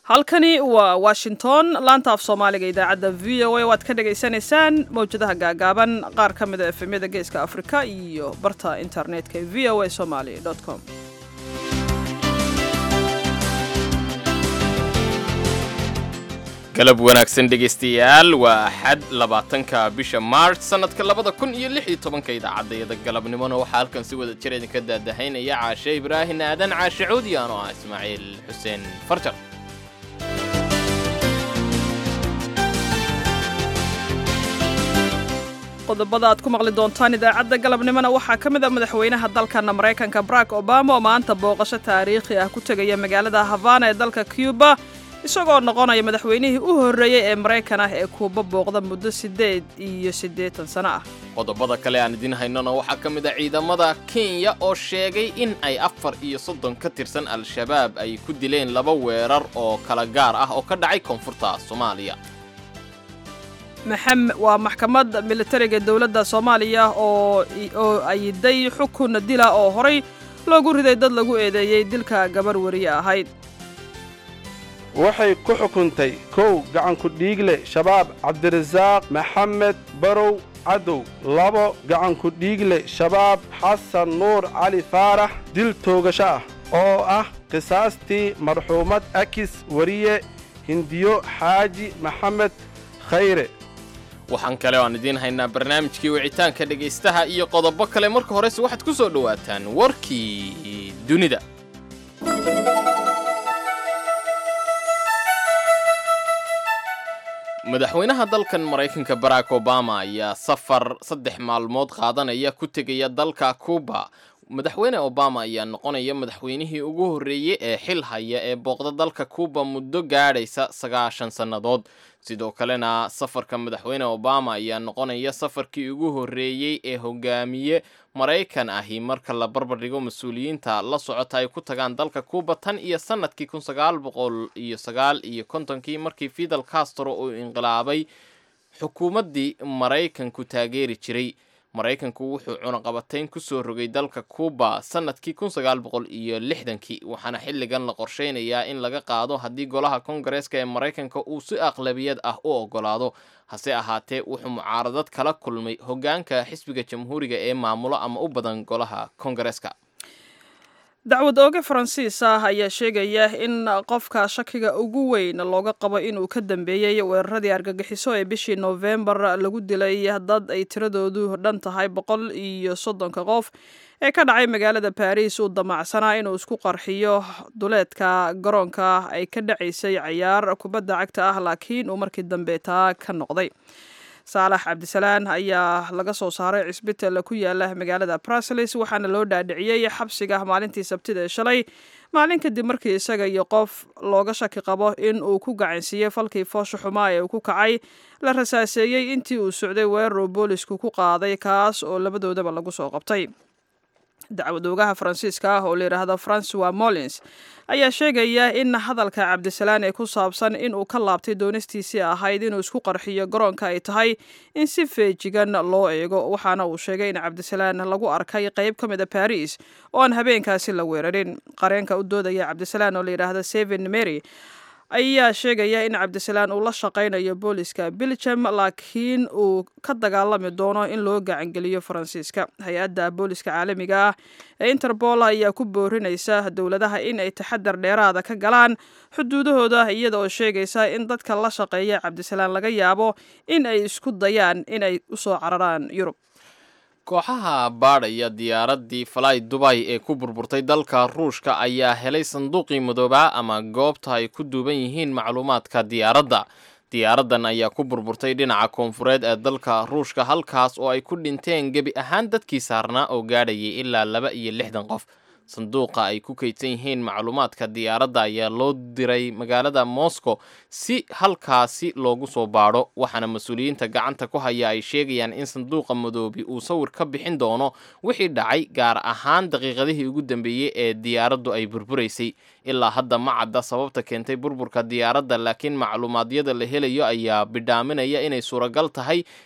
halkani waa washington laanta af soomaaliga idaacadda v o a waad ka dhagaysanaysaan mawjadaha gaagaaban qaar ka mida efemyada geeska afrika iyo barta internetka ee v o a somaly com galab wanaagsan dhegaystayaal waa axad labaatanka bisha maarch sannadka labada kun iyo lix iyo tobanka idaacadayada galabnimona waxaa halkan si wada jir idinka daadahaynaya caashe ibraahin aadan caashe cuudi anoo ah ismaaciil xuseen farjar qodobada aad ku maqli doontaan idaacadda galabnimona waxaa ka mid a madaxweynaha dalkana maraykanka barack obama oo maanta booqasho taariikhi ah ku tegaya magaalada havana ee dalka cuba isagoo noqonaya madaxweynihii u horreeyey ee maraykan ah ee kuuba booqda muddo siddeed iyo siddeetan sano ah qodobada kale aan idiin haynona waxaa ka mid a ciidamada kenya oo sheegay in ay afar iyo soddon ka tirsan al-shabaab ay ku dileen laba weerar oo kala gaar ah oo ka dhacay koonfurta soomaaliya waa maxkamad militariga dowladda soomaaliya oo oo ayiday xukun dila oo horay loogu riday dad lagu eedeeyey dilka gabar weriye ahayd waxay ku xukuntay kow gacanku dhiigle shabaab cabdirasaaq maxamed barow cadow labo gacanku dhiigle shabaab xasan nuur cali faarax dil toogasho ah oo ah qisaastii marxuumad akis weriye hindiyo xaaji maxamed khayre waxaan kale oo aan idiin haynaa barnaamijkii wicitaanka dhegaystaha iyo qodobo kale marka horese waxaad ku soo dhowaataan warkii dunida madaxweynaha dalkan maraykanka barack obama ayaa safar saddex maalmood qaadanaya ku tegaya dalka cuba madaxweyne obama ayaa noqonaya madaxweynihii ugu horreeyey ee xil haya ee booqda dalka cuba muddo gaadhaysa sagaashan sannadood sidoo kalena safarka madaxweyne obama ayaa noqonaya safarkii ugu horreeyey ee hogaamiye maraykan ahi marka la barbardhigo mas-uuliyiinta la socota ay ku tagaan dalka cuba tan iyo sanadkii kun sagaal boqol iyo sagaal iyo kontonkii markii fidel castro uu inqilaabay xukuumaddii maraykanku taageeri jiray maraykanku wuxuu cunaqabatayn ku soo rogay dalka cuba sanadkii kun sagaal boqol iyo lixdankii waxaana xilligan la qorsheynayaa in laga qaado haddii golaha kongareeska ee maraykanka uu si aqlabiyad ah u ogolaado hase ahaatee wuxuu mucaaradad kala kulmay hoggaanka xisbiga jamhuuriga ee maamulo ama u badan golaha kongareeska dacwad ooge faransiis ah ayaa sheegaya in qofka shakiga ugu weyn looga qabo inuu ka dambeeyey weeraradii argagixiso ee bishii noofembar lagu dilay dad ay tiradoodu dhan tahay boqol iyo soddonka qof ee ka dhacay magaalada baris uu damacsanaa inuu isku qarxiyo duleedka garoonka ay ka dhacaysay cayaar kubadda cagta ah laakiin uu markii dambe taa ka noqday saalax cabdisalaan ayaa laga soo saaray cisbital ku yaala magaalada brusels waxaana loo dhaadhiciyey xabsiga maalintii sabtida ee shalay maalin kadib markii isaga iyo qof looga shaki qabo in uu ku gacansiiyey falkii foosha xumaa ee uu ku kacay la rasaaseeyey intii uu socday weeraruu boolisku ku qaaday kaas oo labadoodaba lagu soo qabtay dacwad oogaha faransiiska ah oo layidhaahdo francois mollins ayaa sheegaya in hadalka cabdisalaan ee ku saabsan inuu ka laabtay doonistiisii ahayd inuu isku qarxiyo garoonka ay tahay in si feejigan loo eego waxaana uu sheegay in cabdisalaan lagu arkay qayb ka mid a baris oo aan habeenkaasi la weerarin qareenka u doodaya cabdisalaan oo layidhaahdo seven mary ayaa sheegaya in cabdisalaan uu la shaqaynayo booliska belgium laakiin uu ka dagaalami doono in loo gacangeliyo faransiiska hay-adda booliska caalamiga ah ee interpol ayaa ku boorinaysa dowladaha in ay taxadar dheeraada ka galaan xuduudahooda iyada oo sheegaysa in dadka la shaqeeya cabdisalaan laga yaabo in ay isku dayaan inay usoo cararaan yurub kooxaha baadhaya diyaaraddii falay dubay ee ku burburtay dalka ruushka ayaa helay sanduuqii madoobaa ama goobta ay ku duuban yihiin macluumaadka diyaaradda diyaaraddan ayaa ku burburtay dhinaca koonfureed ee dalka ruushka halkaas oo ay ku dhinteen gebi ahaan dadkii saarnaa oo gaadhayay ilaa laba iyo lixdan qof sanduuqa ay ku kaydsan yihiin macluumaadka diyaaradda ayaa loo diray magaalada moscow si halkaasi loogu soo baadho waxaana mas-uuliyiinta gacanta ku haya ay sheegayaan in sanduuqa madoobi uu sawir ka bixin doono wixii dhacay gaar ahaan daqiiqadihii ugu dambeeyey ee diyaaraddu ay burburaysay ilaa hadda ma cadda sababta keentay burburka diyaaradda laakiin macluumaadyada la helayo ayaa bidhaaminaya inay suuragal tahay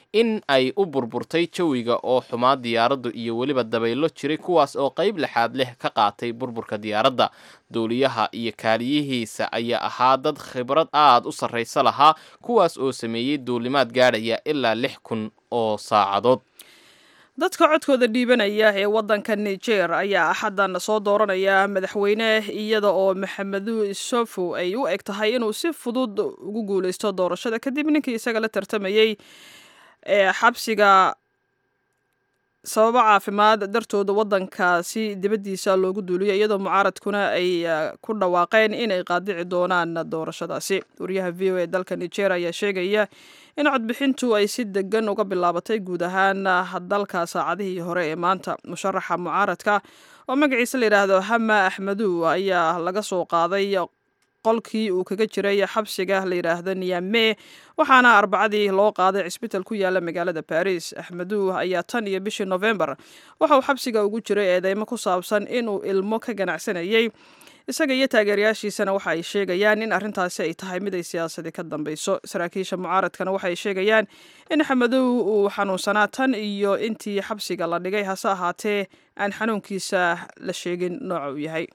in ay u burburtay jawiga oo xumaa diyaaraddu iyo weliba dabaylo jiray kuwaas oo qayb lixaad leh ka qaatay burburka diyaaradda duuliyaha iyo kaaliyihiisa ayaa ahaa dad khibrad aad u sarraysa lahaa kuwaas oo sameeyey duulimaad gaadhaya ilaa lix kun oo saacadood dadka codkooda dhiibanaya ee waddanka niger ayaa axaddan soo dooranaya madaxweyne iyada oo maxamedu isofu ay u eg tahay inuu si fudud ugu guuleysto doorashada kadib ninkii isaga la tartamayey ee xabsiga sababo caafimaad dartooda waddankaasi dibaddiisa loogu duuliyo iyadoo mucaaradkuna ay ku dhawaaqeen inay qaadici doonaan doorashadaasi wariyaha v o e dalka niger ayaa sheegaya in codbixintu ay si degan uga bilaabatay guud ahaan dalka saacadihii hore ee maanta musharaxa mucaaradka oo magaciisa la yidhaahdo hama axmedu ayaa laga soo qaaday qolkii uu kaga jiray xabsiga la yidhaahdo niyame waxaana arbacadii loo qaaday cisbital ku yaala magaalada baris axmedu ayaa tan iyo bishii novembar waxa uu xabsiga ugu jiray eedeymo ku saabsan inuu ilmo ka ganacsanayey isaga iyo taageerayaashiisana waxa ay sheegayaan in arrintaasi ay tahay mid ay siyaasadii ka dambeyso saraakiisha mucaaradkana waxay sheegayaan in axmedow uu xanuunsanaa tan iyo intii xabsiga la dhigay hase ahaatee aan xanuunkiisa la sheegin nooca uu yahay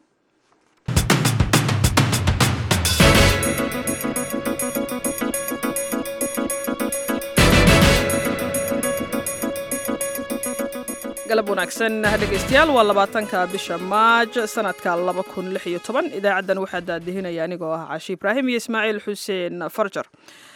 galab wanaagsan dhegeystayaal waa labaatanka bisha maaj sanadka laba kun lix iyo toban idaacaddan waxaa daadihinaya anigoo ah caashi ibraahim iyo ismaaciil xuseen farjar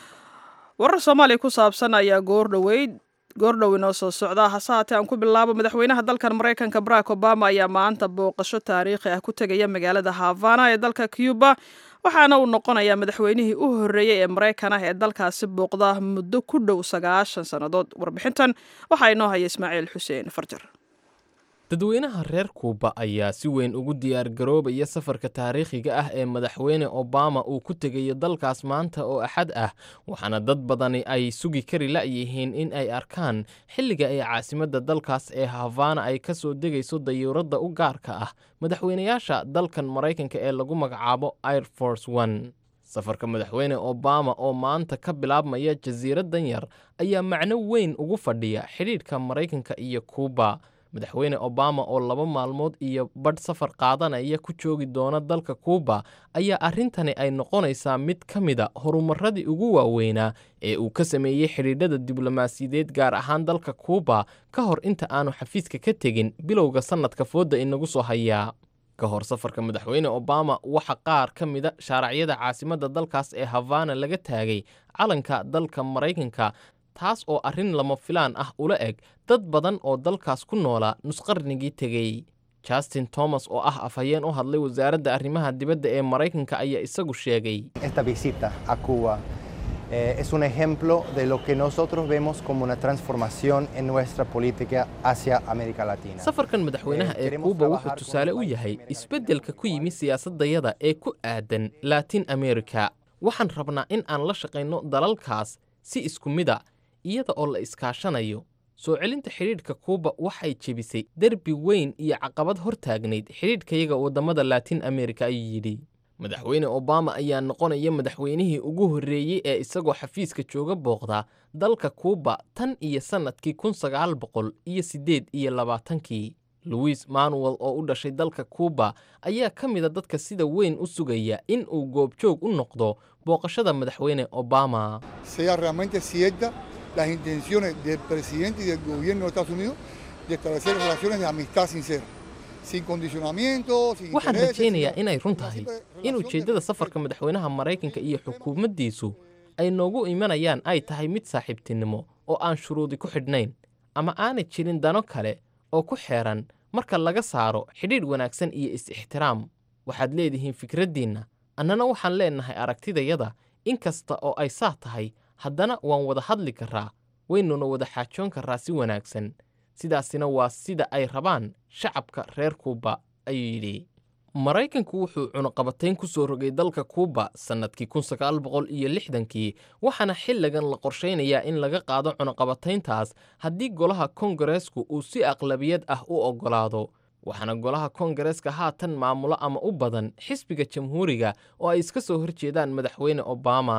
warar soomaaliya ku saabsan ayaa goordhoweyd goordhow inoo soo socda hase haatee aan ku bilaabo madaxweynaha dalkan maraykanka barack obama ayaa maanta booqasho taariikhi ah ku tegaya magaalada havana ee dalka cuba waxaana uu noqonayaa madaxweynihii u horreeyey ee maraykan ah ee dalkaasi booqda muddo ku dhow sagaashan sannadood warbixintan waxaa inoo haya ismaaciil xuseen farjar dadweynaha reer kuuba ayaa si weyn ugu diyaargaroobaya safarka taariikhiga ah ee madaxweyne obama uu ku tegayo dalkaas maanta oo axad ah waxaana dad badani ay sugi kari la'yihiin in ay arkaan xilliga ay caasimadda dalkaas ee havana ay ka soo degayso dayuuradda u gaarka ah madaxweynayaasha dalkan maraykanka ee lagu magacaabo air force one safarka madaxweyne obama oo maanta ka bilaabmaya jasiiraddan yar ayaa macno weyn ugu fadhiya xidhiidhka maraykanka iyo kuuba madaxweyne obama oo laba maalmood iyo badh safar qaadanaya ku joogi doona dalka kuuba ayaa arrintani ay noqonaysaa mid ka mida horumaradii ugu waaweynaa ee uu ka sameeyey xidhiidhada diblomaasiyadeed gaar ahaan dalka kuuba ka hor inta aanu xafiiska ka tegin bilowga sannadka foodda inagu soo hayaa ka hor safarka madaxweyne obama waxa qaar ka mida shaaracyada caasimadda dalkaas ee havana laga taagay calanka dalka maraykanka taas oo arrin lama filaan ah ula eg dad badan oo dalkaas ku noolaa nusqarnigii tegey justin thomas oo ah afhayeen u hadlay wasaaradda arrimaha dibadda ee maraykanka ayaa isagu sheegay Esta visita a Cuba eh, es un ejemplo de lo que nosotros vemos como una transformación en nuestra política hacia América Latina. safarkan madaxweynaha ee kuuba wuxuu tusaale u yahay isbeddelka ku yimi siyaasadayada ee ku aadan latin america waxaan rabnaa in aan la shaqayno dalalkaas si isku mida iyada oo la iskaashanayo soo celinta xidhiidhka kuuba waxay jebisay derbi weyn iyo caqabad hor taagnayd xidhiidhkayaga waddamada laatin amerika ayuu yidhi madaxweyne obama ayaa noqonaya madaxweynihii ugu horreeyey ee isagoo xafiiska jooga booqda dalka kuuba tan iyo sannadkii kun sagaal boqol iyo siddeed iyo labaatankii louis manuel oo u dhashay dalka kuuba ayaa ka mida dadka sida weyn u sugaya in uu goobjoog u noqdo booqashada madaxweyne obama sea realmente cierta las intenciones del presidente y del gobierno de Estados Unidos de establecer relaciones de amistad sincera, sin condicionamiento, sin waxaan intereses, rajaynayaa sino inay run una tahay simple in relación de ujeeddada safarka madaxweynaha maraykanka iyo xukuumaddiisu ay noogu imanayaan ay tahay mid saaxiibtinimo oo aan shuruudi ku xidhnayn ama aanay jirin dano kale oo ku xeeran marka laga saaro xidhiidh wanaagsan iyo is-ixtiraam waxaad leedihiin fikraddiinna annana waxaan leennahay aragtidayada in kasta oo ay saa tahay haddana waan wada hadli karraa waynuna wada xaajoon karraa si wanaagsan sidaasina waa sida ay rabaan shacabka reer kuuba ayuu yidhi maraykanku wuxuu cunuqabatayn ku soo rogay dalka kuuba sannadkii kun sagaal boqol iyo lixdankii waxaana xilligan la qorshaynayaa in laga qaado cunuqabatayntaas haddii golaha kongareesku uu si aqlabiyad ah u oggolaado waxaana golaha kongareeska haatan maamulo ama u badan xisbiga jamhuuriga oo ay iska soo horjeedaan madaxweyne obama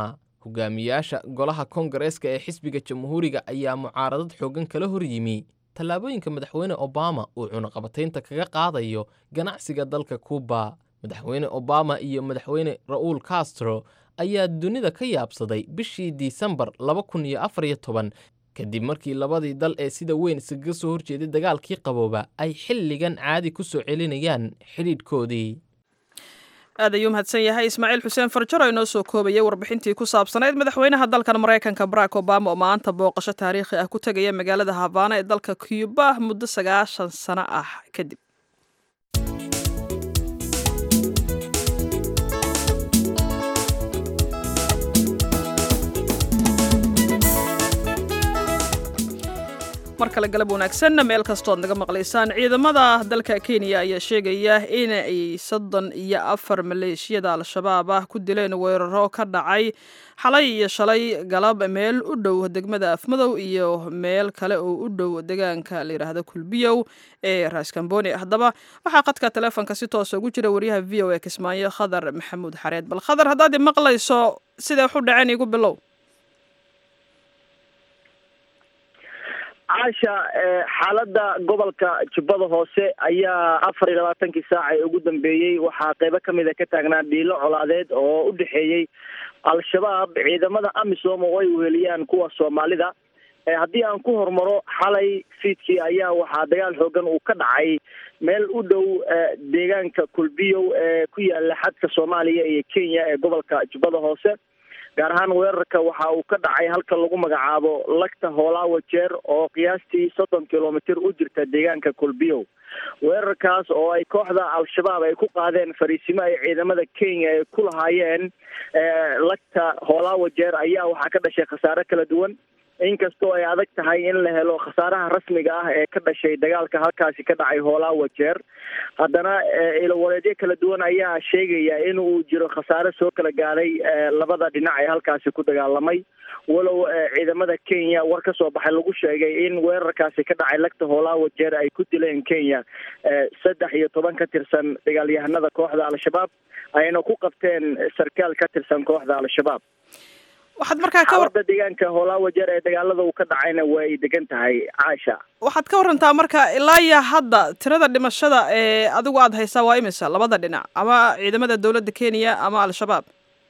hogaamiyaasha golaha kongareeska ee xisbiga jamhuuriga ayaa mucaaradad xooggan kala hor yimi tallaabooyinka madaxweyne obama uu cunaqabataynta kaga qaadayo ganacsiga dalka kuuba madaxweyne obama iyo madaxweyne ra'uul castro ayaa dunida ka yaabsaday bishii disembar laba kun iyo afar iyo toban kadib markii labadii dal ee sida weyn iskaga soo horjeeday dagaalkii qabooba ay xilligan caadi ku soo celinayaan xidhiidhkoodii aad ayuu mahadsan yahay ismaaciil xuseen farjaro inoo soo koobayay warbixintii ku saabsanayd madaxweynaha dalkan maraykanka barack obama oo maanta booqasho taariikhi ah ku tegaya magaalada habaana ee dalka cuuba muddo sagaashan sano ah kadib mar kale galab wanaagsan meel kastood naga maqlaysaan ciidamada dalka kenya ayaa sheegaya in ay soddon iyo afar maleeshiyada al-shabaab ah ku dileen weeraro ka dhacay xalay iyo shalay galab meel u dhow degmada afmadow iyo meel kale oo u dhow deegaanka la yidhaahdo kulbiyow ee raaskamboni haddaba waxaa qadka teleefonka si toosa ugu jira waryaha v o e kismaayo khadar maxamuud xareed bal khadar haddaad i maqlayso siday waxu dhaceen igu bilow caasha xaaladda gobolka jubbada hoose ayaa afar iyo labaatankii saac ee ugu dambeeyey waxaa qeybo kamid a ka taagnaa dhiilo colaadeed oo u dhexeeyey al-shabaab ciidamada amisom oo ay weheliyaan kuwa soomaalida haddii aan ku hormaro xalay fiidkii ayaa waxaa dagaal xoogan uu ka dhacay meel u dhow deegaanka kulbiyow ee ku yaala xadka soomaaliya iyo kenya ee gobolka jubbada hoose gaar ahaan weerarka waxa uu ka dhacay halka lagu magacaabo lagta hoolaawa jeer oo qiyaastii soddon kilomitr u jirta deegaanka kulbiyow weerarkaas oo ay kooxda al-shabaab ay ku qaadeen fariisimo ay ciidamada kenya ay ku lahaayeen lagta hoolaawa jeer ayaa waxaa ka dhashay khasaare kala duwan inkastoo ay adag tahay in la helo khasaaraha rasmiga ah ee ka dhashay dagaalka halkaasi ka dhacay hoolaawa jeer haddana ilowareedyo kala duwan ayaa sheegaya in uu jiro khasaare soo kala gaadhay labada dhinac ee halkaasi ku dagaalamay walow ciidamada kenya war ka soo baxay lagu sheegay in weerarkaasi ka dhacay lagta hoolaawa jeer ay ku dileen kenya saddex iyo toban ka tirsan dagaalyahanada kooxda al-shabaab ayna ku qabteen sarkaal ka tirsan kooxda al-shabaab waxaad markaa ka war xaaladda deegaanka hoolaawa jeer ee dagaalada uu ka dhacayna way degan tahay caasha waxaad ka warantaa marka ilaa iyo hadda tirada dhimashada ee adigu aada haysaa waa imisa labada dhinac ama ciidamada dowladda kenya ama al-shabaab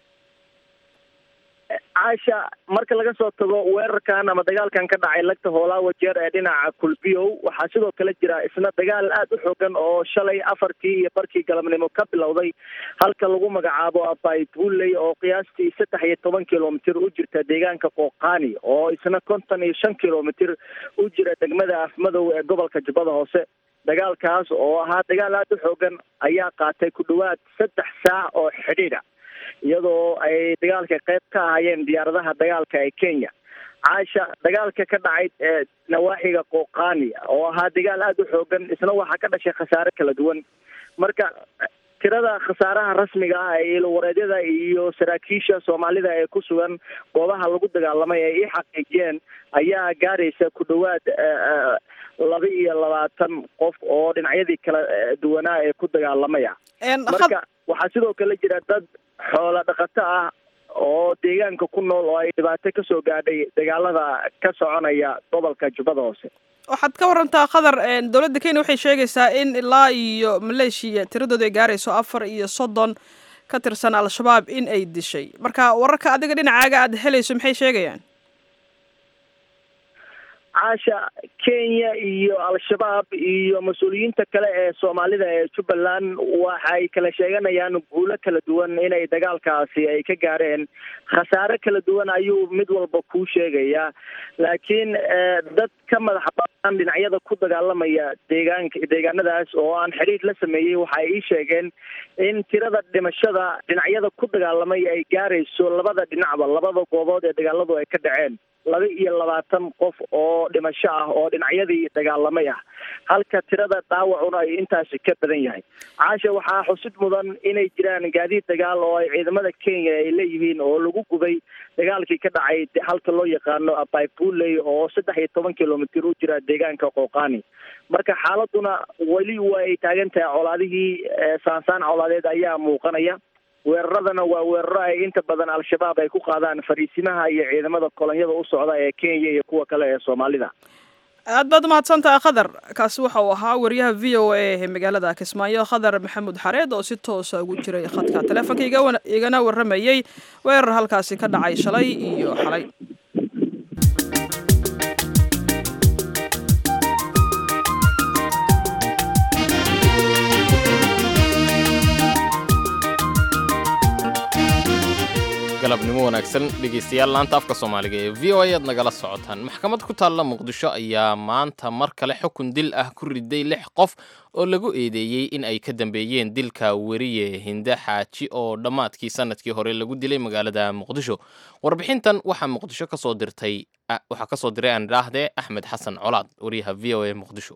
caasha marka laga soo tago weerarkan ama dagaalkan ka dhacay lagta hoolaawa jeer ee dhinaca kulbiyow waxaa sidoo kale jira isna dagaal aada u xoogan oo shalay afartii iyo barkii galabnimo ka bilowday halka lagu magacaabo abay bulley oo qiyaastii saddex iyo toban kilomitr u jirta deegaanka qooqaani oo isna konton iyo shan kilomitr u jira degmada afmadow ee gobolka jubbada hoose dagaalkaas oo ahaa dagaal aada u xoogan ayaa qaatay ku dhawaad saddex saac oo xidhiidha iyadoo ay dagaalka qayb ka ahaayeen diyaaradaha dagaalka ee kenya caasha dagaalka ka dhacay nawaaxiga qooqaani oo ahaa dagaal aada u xoogan isna waxaa ka dhashay khasaare kala duwan marka tirada khasaaraha rasmiga ah ee ilowareedyada iyo saraakiisha soomaalida ee ku sugan goobaha lagu dagaalamay ay ii xaqiijiyeen ayaa gaaraysa ku dhawaad laba iyo labaatan qof oo dhinacyadii kala duwanaa ee ku dagaalamaya marka waxaa sidoo kale jira dad xoola dhaqato ah oo deegaanka ku nool oo ay dhibaato kasoo gaadhay dagaalada ka soconaya gobolka jubbada hoose waxaad ka warantaa khadar dowladda kenya waxay sheegaysaa in ilaa iyo maleeshiya tiradooda ay gaarayso afar iyo soddon ka tirsan al-shabaab in ay dishay marka wararka adiga dhinacaaga aada helayso maxay sheegayaan caasha kenya iyo al-shabaab iyo mas-uuliyiinta kale ee soomaalida ee jubbaland waxay kala sheeganayaan guulo kala duwan inay dagaalkaasi ay ka gaareen khasaare kala duwan ayuu mid walba kuu sheegayaa laakiin dad ka madax banaan dhinacyada ku dagaalamaya deegaanka deegaanadaas oo aan xidhiir la sameeyey waxay ii sheegeen in tirada dhimashada dhinacyada ku dagaalamay ay gaarayso labada dhinacba labada goobood ee dagaaladu ay ka dhaceen laba iyo labaatan qof oo dhimasho ah oo dhinacyadii dagaalamay ah halka tirada dhaawacuna ay intaasi ka badan yahay caasha waxaa xusid mudan inay jiraan gaadiid dagaal oo ay ciidamada kenya ay leeyihiin oo lagu gubay dagaalkii ka dhacay halka loo yaqaano abaybuley oo saddex iyo toban kilomitr u jira deegaanka qooqaani marka xaaladuna weli waa ay taagan tahay colaadihii saansaan colaadeed ayaa muuqanaya weeraradana waa weeraro ay inta badan al-shabaab ay ku qaadaan fariisimaha iyo ciidamada kolonyada u socda ee kenya iyo kuwa kale ee soomaalida aad baad umahadsantaha khadar kaasi waxa uu ahaa wariyaha v o a ee magaalada kismaayo khadar maxamuud xareed oo si toosa ugu jiray khadka taleefonka igana waramayey weerar halkaasi ka dhacay shalay iyo xalay galabnimo wanaagsan dhegeystayaal laanta afka soomaaliga ee v o a aad nagala socotaan maxkamad ku taalla muqdisho ayaa maanta mar kale xukun dil ah ku riday lix qof oo lagu eedeeyey in ay ka dambeeyeen dilka weriye hinde xaaji oo dhammaadkii sanadkii hore lagu dilay magaalada muqdisho warbixintan waxaa muqdisho kasoo dirtay waxaa kasoo diray aan idhaahdee axmed xasan colaad wariyaha v o a muqdisho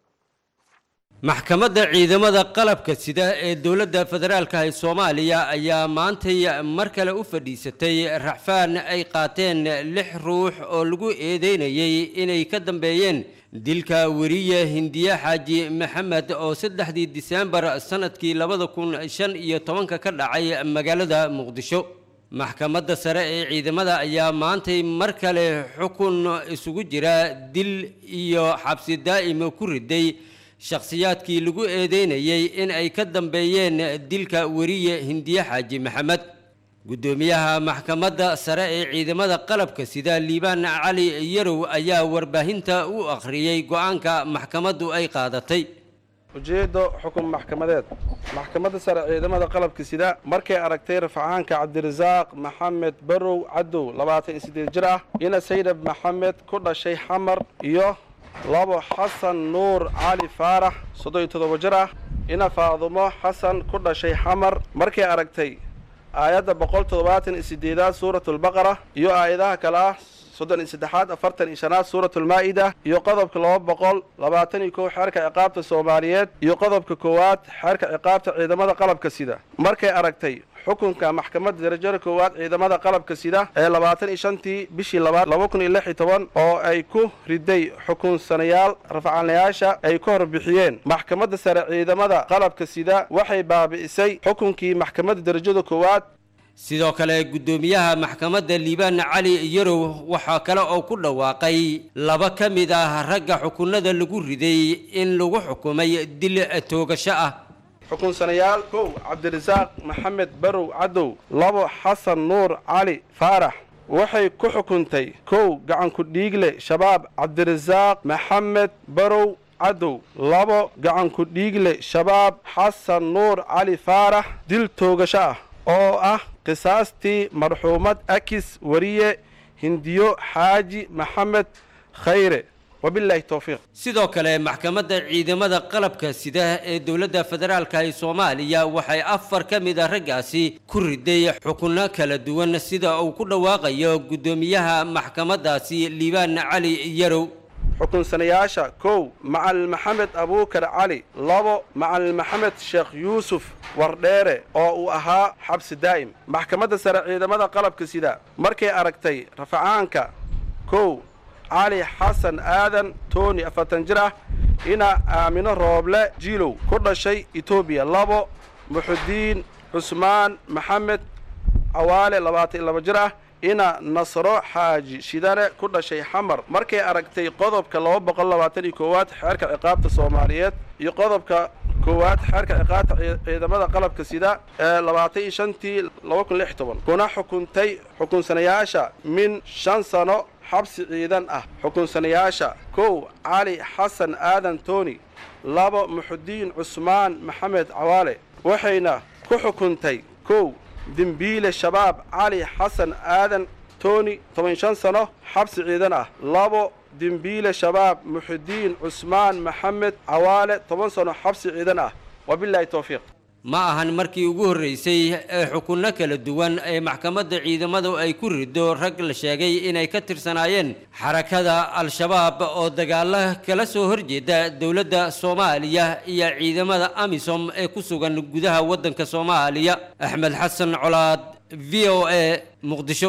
maxkamadda ciidamada qalabka sida ee dowladda federaalka ee soomaaliya ayaa maantay mar kale u fadhiisatay raxfaan ay qaateen lix ruux oo lagu eedeynayay inay ka dambeeyeen dilka weriye hindiye xaaji maxamed oo saddexdii diseembar sannadkii labada kun shan iyo tobanka ka dhacay magaalada muqdisho maxkamadda sare ee ciidamada ayaa maantay mar kale xukun isugu jira dil iyo xabsi daa'ima ku riday shakhsiyaadkii lagu eedeynayay in ay ka dambeeyeen dilka weriye hindiye xaaji maxamed guddoomiyaha maxkamadda sare ee ciidamada qalabka sida liibaan cali yarow ayaa warbaahinta u akhriyey go-aanka maxkamaddu ay qaadatay ujeeddo xukun maxkamadeed maxkamadda sare ciidamada qalabka sida markay aragtay rafcaanka cabdirasaaq maxamed barow cadow labaatan iyo siddeed jir ah ina saydab maxamed ku dhashay xamar iyo labo xasan nuur cali faarax soddon iyo toddoba jir ah ina faadumo xasan ku dhashay xamar markay aragtay aayadda boqol toddobaatan iyo siddeedaad suuratulbaqara iyo aayadaha kale ah soddon iyo saddexaad afartan iyo shanaad suuratulmaa'ida iyo qodobka laba boqol labaatan iyo kow xeerka ciqaabta soomaaliyeed iyo qodobka koowaad xeerka ciqaabta ciidamada qalabka sida markay aragtay xukunka maxkamadda darajada koowaad ciidamada qalabka sida ee labaatan iyo shantii bishii labaad laba kun iyo lix iyo toban oo ay ku riday xukunsanayaal rafcaanayaasha ay ka hor bixiyeen maxkamadda sare ciidamada qalabka sida waxay baabi'isay xukunkii maxkamadda darajada koowaad sidoo kale guddoomiyaha maxkamadda liibaan cali yarow waxaa kale oo ku dhawaaqay laba ka mid ah ragga xukunada lagu riday in lagu xukumay dil toogasho ah xukunsanayaal kow cabdirasaaq maxamed barow cadow labo xasan nuur cali faarax waxay ku xukuntay kow gacanku dhiigle shabaab cabdirasaaq maxamed barow cadow labo gacanku dhiigle shabaab xasan nuur cali faarax dil toogasho ah oo ah qisaastii marxuumad akis wariye hindiyo xaaji maxamed khayre wabilaahi towfiiq sidoo kale maxkamadda ciidamada qalabka sida ee dowladda federaalka ee soomaaliya waxay afar ka mid a raggaasi ku riday xukunno kala duwan sida uu ku dhawaaqayo guddoomiyaha maxkamaddaasi liibaan cali yarow xukunsanayaasha kow macalin maxamed abuukar cali labo macalin maxamed sheekh yuusuf wardheere oo uu ahaa xabsi daa'im maxkamadda sare ciidamada qalabka sida markay aragtay rafacaanka kow cali xasan aadan toni afartan jir ah ina aamino rooble jiilow ku dhashay etoobiya labo muxudiin cusmaan maxamed cawaale labaatan iyo laba jir ah ina nasro xaaji shidane ku dhashay xamar markay aragtay qodobka laba boqol labaatan iyo koowaad xeerka ciqaabta soomaaliyeed iyo qodobka koowaad xeerka ciqaabta ciidamada qalabka sida ee labaatan iyo shantii laba kun lix toban kuna xukuntay xukunsanayaasha min shan sano xabsi ciidan ah xukunsanayaasha kow cali xasan aadan toni labo muxudiin cusmaan maxamed cawaale waxayna ku xukuntay kow dembiile shabaab cali xasan aadan toni toban shan sano xabsi ciidan ah labo dembiile shabaab muxudiin cusmaan maxamed cawaale toban sano xabsi ciidan ah wabilaahi towfiiq ma ahan markii ugu horreysay ee xukunno kala duwan ee maxkamadda ciidamadu ay ku rido rag la sheegay inay ka tirsanaayeen xarakada al-shabaab oo dagaalo kala soo horjeeda dowladda soomaaliya iyo ciidamada amisom ee ku sugan gudaha waddanka soomaaliya axmed xasan colaad v o a muqdisho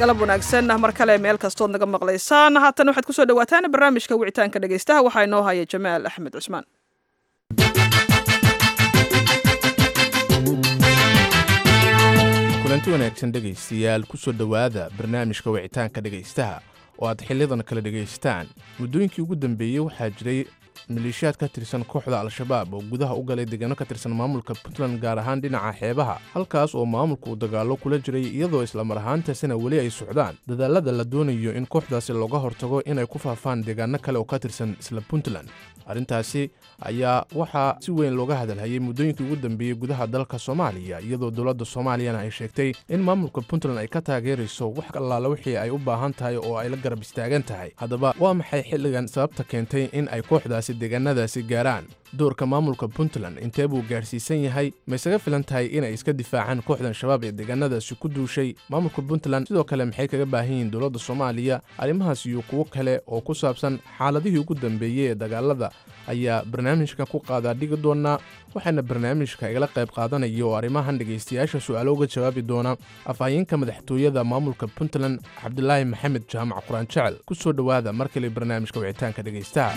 galab wanaagsan mar kale meel kastood naga maqlaysaan haatan waxaad kusoo dhawaataan barnaamijka wicitaanka dhegaystaha waxaa inoo haya jamaal axmed cusmaan kulanti wanaagsan dhegaystayaal kusoo dhowaada barnaamijka wicitaanka dhegaystaha oo aad xiliyadan kala dhegaystaan muddooyinkii ugu dambeeyey waxaa jiray maleeshiyaad ka tirsan kooxda al-shabaab oo gudaha u galay deegaano ka tirsan maamulka puntland gaar ahaan dhinaca xeebaha halkaas oo maamulka uu dagaallo kula jiray iyadoo islamar ahaantaasina weli ay socdaan dadaalada la doonayo in kooxdaasi looga hortago inay ku faafaan deegaano kale oo ka tirsan isla puntland arrintaasi ayaa waxaa si weyn looga hadalhayay muddooyinkii ugu dambeeyey gudaha dalka soomaaliya iyadoo dowladda soomaaliyana ay sheegtay in maamulka puntland ay ka taageerayso wax allaala wixii ay u baahan tahay oo ay la garab istaagan tahay haddaba waa maxay xilligan sababta keentay in ay kooxdaasi deegaanadaasi gaaraan doorka maamulka puntland intee buu gaadhsiisan yahay ma isaga filan tahay inay iska difaacaan kooxdan shabaab ee deegaanadaasi ku duushay maamulka puntland sidoo kale maxay kaga baahan yihiin dowladda soomaaliya arrimahaas iyo kuwo kale oo ku saabsan xaaladihii ugu dambeeyey ee dagaalada ayaa barnaamijka ku qaadaa dhigi doonaa waxaana barnaamijka igala qayb qaadanaya oo arrimahan dhegaystayaasha su'aalo uga jawaabi doona afhayeenka madaxtooyada maamulka puntland cabdilaahi maxamed jaamac quraan jecel ku soo dhowaada mar kale barnaamijka wicitaanka dhegaystaha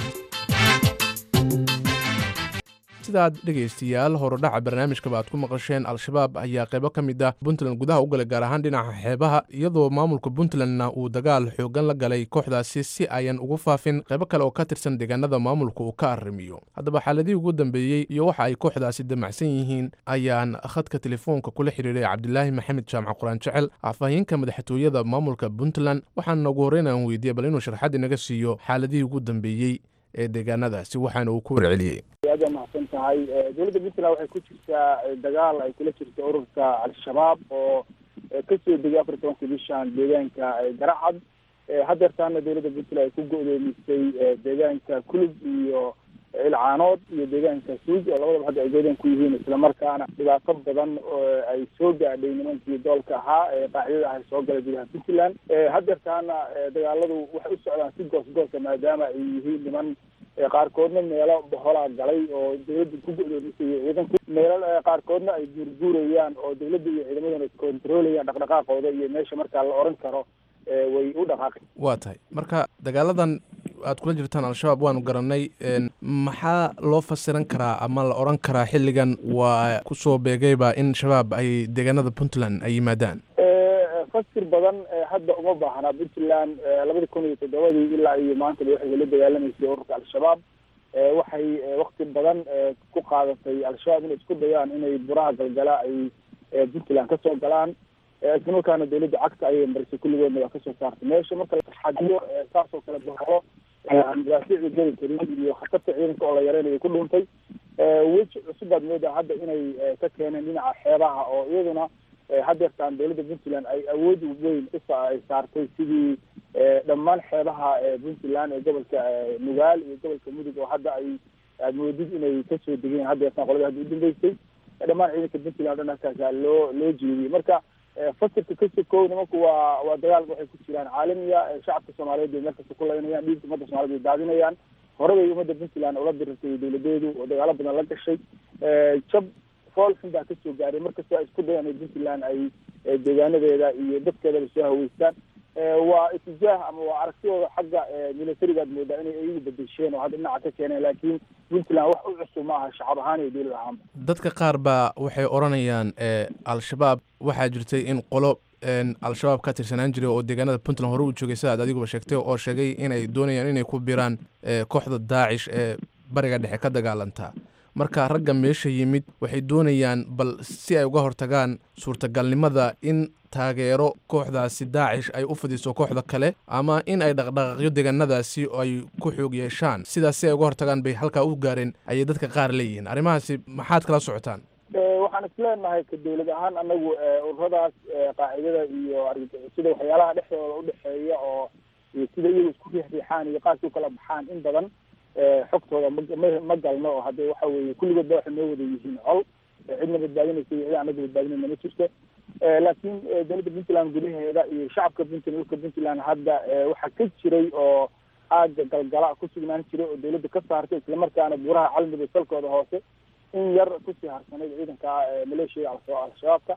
sidaad dhegaystayaal horudhaca barnaamijkaba aad ku maqasheen al-shabaab ayaa qaybo ka mid ah puntland gudaha u galay gaar ahaan dhinaca xeebaha iyadoo maamulka puntlandna uu dagaal xoogan la galay kooxdaasi si ayan ugu faafin qaybo kale oo ka tirsan deegaanada maamulka uu ka arrimiyo haddaba xaaladihii ugu dambeeyey iyo waxa ay kooxdaasi damacsan yihiin ayaan khadka telefoonka kula xidhiiray cabdilaahi maxamed jaamac quraan jecel afhayeenka madaxtooyada maamulka puntland waxaana ugu horreyn aan weydiiyey bal inuu sharxad inaga siiyo xaaladihii ugu dambeeyey ee deegaanadaasi waxaana uu ku warceliyey aad waa mahadsan tahay dowladda puntland waxay ku jirtaa dagaal ay kula jirta ururka al-shabaab oo kasoo degay afar tobanka bishan deegaanka garacad hadeertaana dowladda puntland ay ku go-doomisay deegaanka kulub iyo ilcaanood iyo deegaanka suuj oo labadaba hadda ay goodeen ku yihiin islamarkaana dhibaato badan oo ay soo gaadhay nimankii doolka ahaa ee qaacidada ahay soo galay gudaha puntland hadeertaana dagaaladu waxay u socdaan si goos goosa maadaama ay yihiin niman qaarkoodna meelo boholaa galay oo dawladda ku go-doomisay ciidanku meelo qaarkoodna ay guurguurayaan oo dawladda iyo ciidamaduna kontroolayaan dhaqdhaqaaqooda iyo meesha markaa la oran karo way u dhaqaaqi waa tahay marka dagaaladan aad kula jirtaan al-shabaab waanu garanay maxaa loo fasiran karaa ama la odhan karaa xilligan waa kusoo beegayba in shabaab ay deegaanada puntland ay yimaadaan fasir badan hadda uma baahna puntland labada kun iyo toddobadii ilaa iyo maantaba waxay la dagaalamaysay ururka al-shabaab waxay wakti badan ku qaadatay al-shabaab inay isku dayaan inay buraha galgala ay puntland kasoo galaan isla markaana dawladda cagta ayay marisay kulligoodna waa kasoo saartay meesha marka laxadiyo saasoo kale bahalo madaafiicda geli karin iyo khatarta ciidanka oo la yareynayo ku dhuuntay weji cusubaad moodaa hadda inay ka keeneen dhinaca xeebaha oo iyaduna hadeertaan dawladda puntland ay awood weyn uay saartay sidii dhammaan xeebaha puntland ee gobolka nugaal iyo gobolka mudug oo hadda ay aad moodid inay kasoo degeen hadeertaan qolada hadda udambeysay dhammaan ciidanka puntland o dhan halkaasa loo loo jeediyey marka fasirka ka sokow nimanku waa waa dagaal waxay ku jiraan caalamiya shacabka soomaaliyeed bay meel kasta ku laynayaan dhiigka ummadda somaliyed bay daadinayaan hore bay ummadda puntland ula dirirtay dawladeedu oo dagaalo badan la gashay jab foolxun baa kasoo gaaray markastoo ay isku dayaan in puntland ay deegaanadeeda iyo dadkeedaba soo haweystaan waa itijaah ama waa aragtidooda xagga militarigaad moodaa inay iyagu bedesheen oo hadda dhinaca ka keeneen laakiin puntland wax u cusub ma aha shacab ahaan iyo dowlad ahaanba dadka qaar baa waxay odhanayaan al-shabaab waxaa jirtay in qolo al-shabaab ka tirsanaan jiray oo deegaanada puntland hore u joogay sidaad adiguba sheegtay oo sheegay inay doonayaan inay ku biraan kooxda daacish ee bariga dhexe ka dagaalantaa marka ragga meesha yimid waxay doonayaan bal si ay uga hortagaan suurtagalnimada in taageero kooxdaasi daacish ay u fidiso kooxda kale ama in ay dhaqdhaqaaqyo deegaanadaasi ay ku xoog yeeshaan sidaas si ay uga hortagaan bay halkaa u gaareen ayay dadka qaar leeyihiin arrimahaasi maxaad kala socotaan waxaan isleenahay ka dawlad ahaan anagu ururadaas qaacidada iyo sida waxyaalaha dhexdooda udhexeeya oo sida iyagu isku riixriixaan iyo qaarkii ukala baxaan in badan xogtooda ma ma galno oo hadde waxa weeye kulligoodba waxay noo wada yihiin col cidna badbaadinaysa iyo cid anaga badbaadinayna ma jirto laakiin dowladda puntland gudaheeda iyo shacabka puntland dhulka puntland hadda waxaa ka jiray oo aaga galgala ku sugnaan jiray oo dawladda ka saartay islamarkaana buuraha calmiga salkooda hoose in yar kusii harsanayd ciidanka maleeshiya al-shabaabka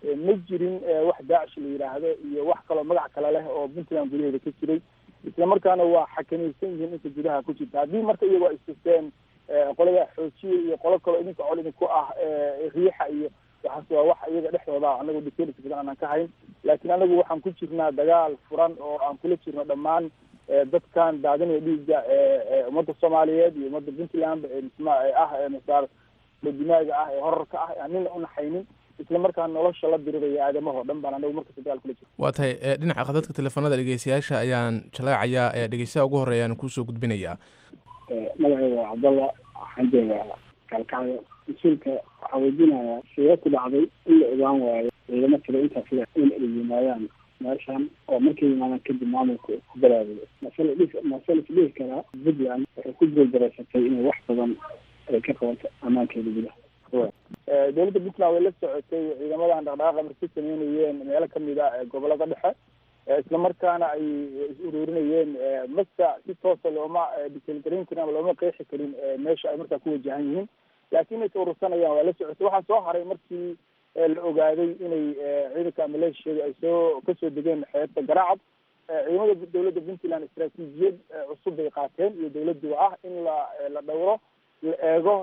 ma jirin wax daacish la yidhaahdo iyo wax kaloo magac kale leh oo puntland gudaheeda ka jiray isla markaana waa xakamaysan yihiin inta gudaha ku jirta haddii marka iyagoo ay susteen qolada xoojiya iyo qolo kaloo idinka col idinku ah riixa iyo waxaas waa wax iyaga dhexdooda anagu details badan aanan ka hayn laakiin anagu waxaan ku jirnaa dagaal furan oo aan kula jirno dhammaan dadkan daadinaya dhiigga ummadda soomaaliyeed iyo ummadda puntland ah masaar dimaaga ah ee horarka ah aan nina unaxaynin isla markaa nolosha la diriraya aadamahoo dhan baan anagu markasta dagaal kula jirno waa tahay dhinaca khadadka teleefanada dhegeystayaasha ayaan jalaacayaa ee dhegeystaha ugu horreeya aan kuusoo gudbinayaa magacayga waa cabdalla waxaan joogaa kalkacyo mas-uulka waxaa weydiinayaa sidee ku dhacday in la ogaan waayo ciidamo kale intaas le in ay yimaadaan meeshan oo markay yimaadaan kadib maamulka ku balaabayo masal masal isdhihi karaa puntland waxay ku guuldareysatay inay wax badan ay ka qabato ammaankeeda gudaha dowladda puntland way la socotay ciidamadan dhaqdhaqaaqa markay sameynayeen meelo kamid a gobolada dhexe isla markaana ay is ururinayeen masa si toosa looma detailgarayn karin ama looma qeexi karin meesha ay markaa ku wajahan yihiin laakiin inay urursanayaan waa la socotay waxaa soo haray markii la ogaaday inay ciidanka maleeshiyada ay soo kasoo degeen xeebta garaacad ciidamada dowladda puntland istaraatiijiyad cusub bay qaateen iyo dowladduba ah in la la dhowro la eego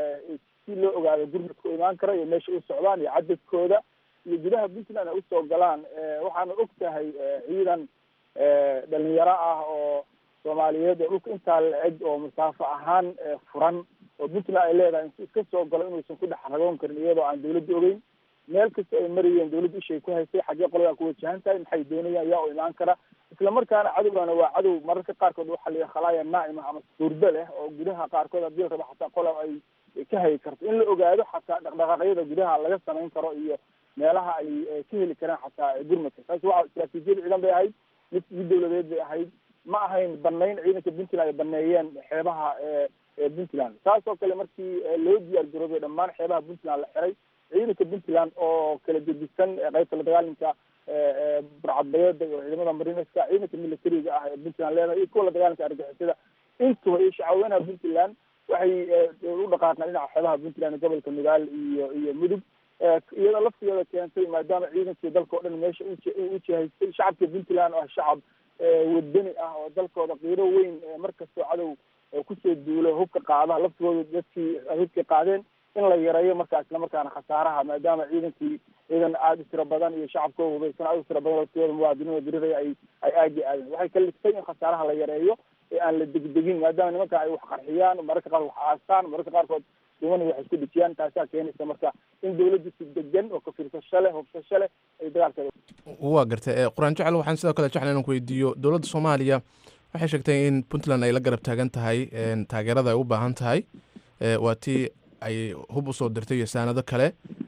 si loo ogaado gurmadka u imaan kara iyo meesha u socdaan iyo cadadkooda iyo gudaha puntland ay usoo galaan waxaana og tahay ciidan dhalinyaro ah oo soomaaliyeed oo dhulka intaa la eg oo masaafo ahaan furan oo puntland ay leedahay intu iska soo galo inuusan ku dhex ragoon karin iyadoo aan dawladda ogeyn meel kasta ay marayeen dawladda ishay ku haysay xaggee qoladaa ku wajahan tahay maxay doonayaan yaa u imaan kara isla markaana cadowgana waa cadow mararka qaarkood waxaa la khalaaya naa'ima ama suurdo leh oo gudaha qaarkood haddii la rabo xataa qola ay ka hayi karto in la ogaado xataa dhaqdhaqaaqyada gudaha laga samayn karo iyo meelaha ay ka heli karaan xataa gurmadka taas waa istaraatiijiyad ciidan bay ahayd mid mid dawladeed bay ahayd ma ahayn banayn ciidanka puntland ay baneeyeen xeebaha puntland saas oo kale markii loo diyaar garoobay dhammaan xeebaha puntland la xiray ciidanka puntland oo kala gedisan qaybta la dagaalanka burcadbayeeda iyo ciidamada marineska ciidanka militariga ah ee puntland leedahay iyo kuwa la dagaalanka argixisada intuba iyo shacaweynaha puntland waxay u dhaqaaqaan dhinaca xeebaha puntland gobolka nugaal iyo iyo mudug iyadoo laftigeeda keentay maadaama ciidankii dalka o dhan meesha u jihaystay shacabka puntland oo ah shacab wadani ah oo dalkooda qiiro weyn markastoo cadow kusoo duulo hubka qaada laftigooda dadkii hubkii qaadeen in la yareeyo markaa isla markaana khasaaraha maadaama ciidankii ciidan aada u tiro badan iyo shacabkoo hubaysan aada u tiro badan laftigooda muwaadiniinoo diriraya ay ay aagi aadeen waxay ka ligtay in khasaaraha la yareeyo ee aan la degdegin maadaama nimanka ay wax qarxiyaan mararka qaar wax aastaan mararka qaarkood dumani wax isku dhijiyaan taasaa keenaysa marka in dawladdu si degan oo kafiirsasho leh hubsasho leh ay dagaalkeeda waa gartay qur-aan jecel waxaan sidoo kale jecla inaan ku weydiiyo dowladda soomaaliya waxay sheegtay in puntland ay la garab taagan tahay taageerada ay u baahan tahay waa tii ay hub usoo dirtay iyo saanado kale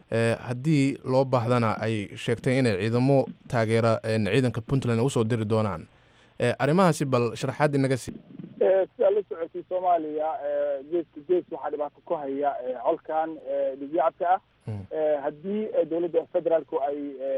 haddii loo baahdana ay sheegtay inay ciidamo taageera ciidanka puntland usoo diri doonaan arrimahaasi bal sharaxaad inaga sii sidaa la socotay soomaaliya geeska gees waxaa dhibaato ku haya colkan dhigyacabka ah haddii dowladda federaalku ay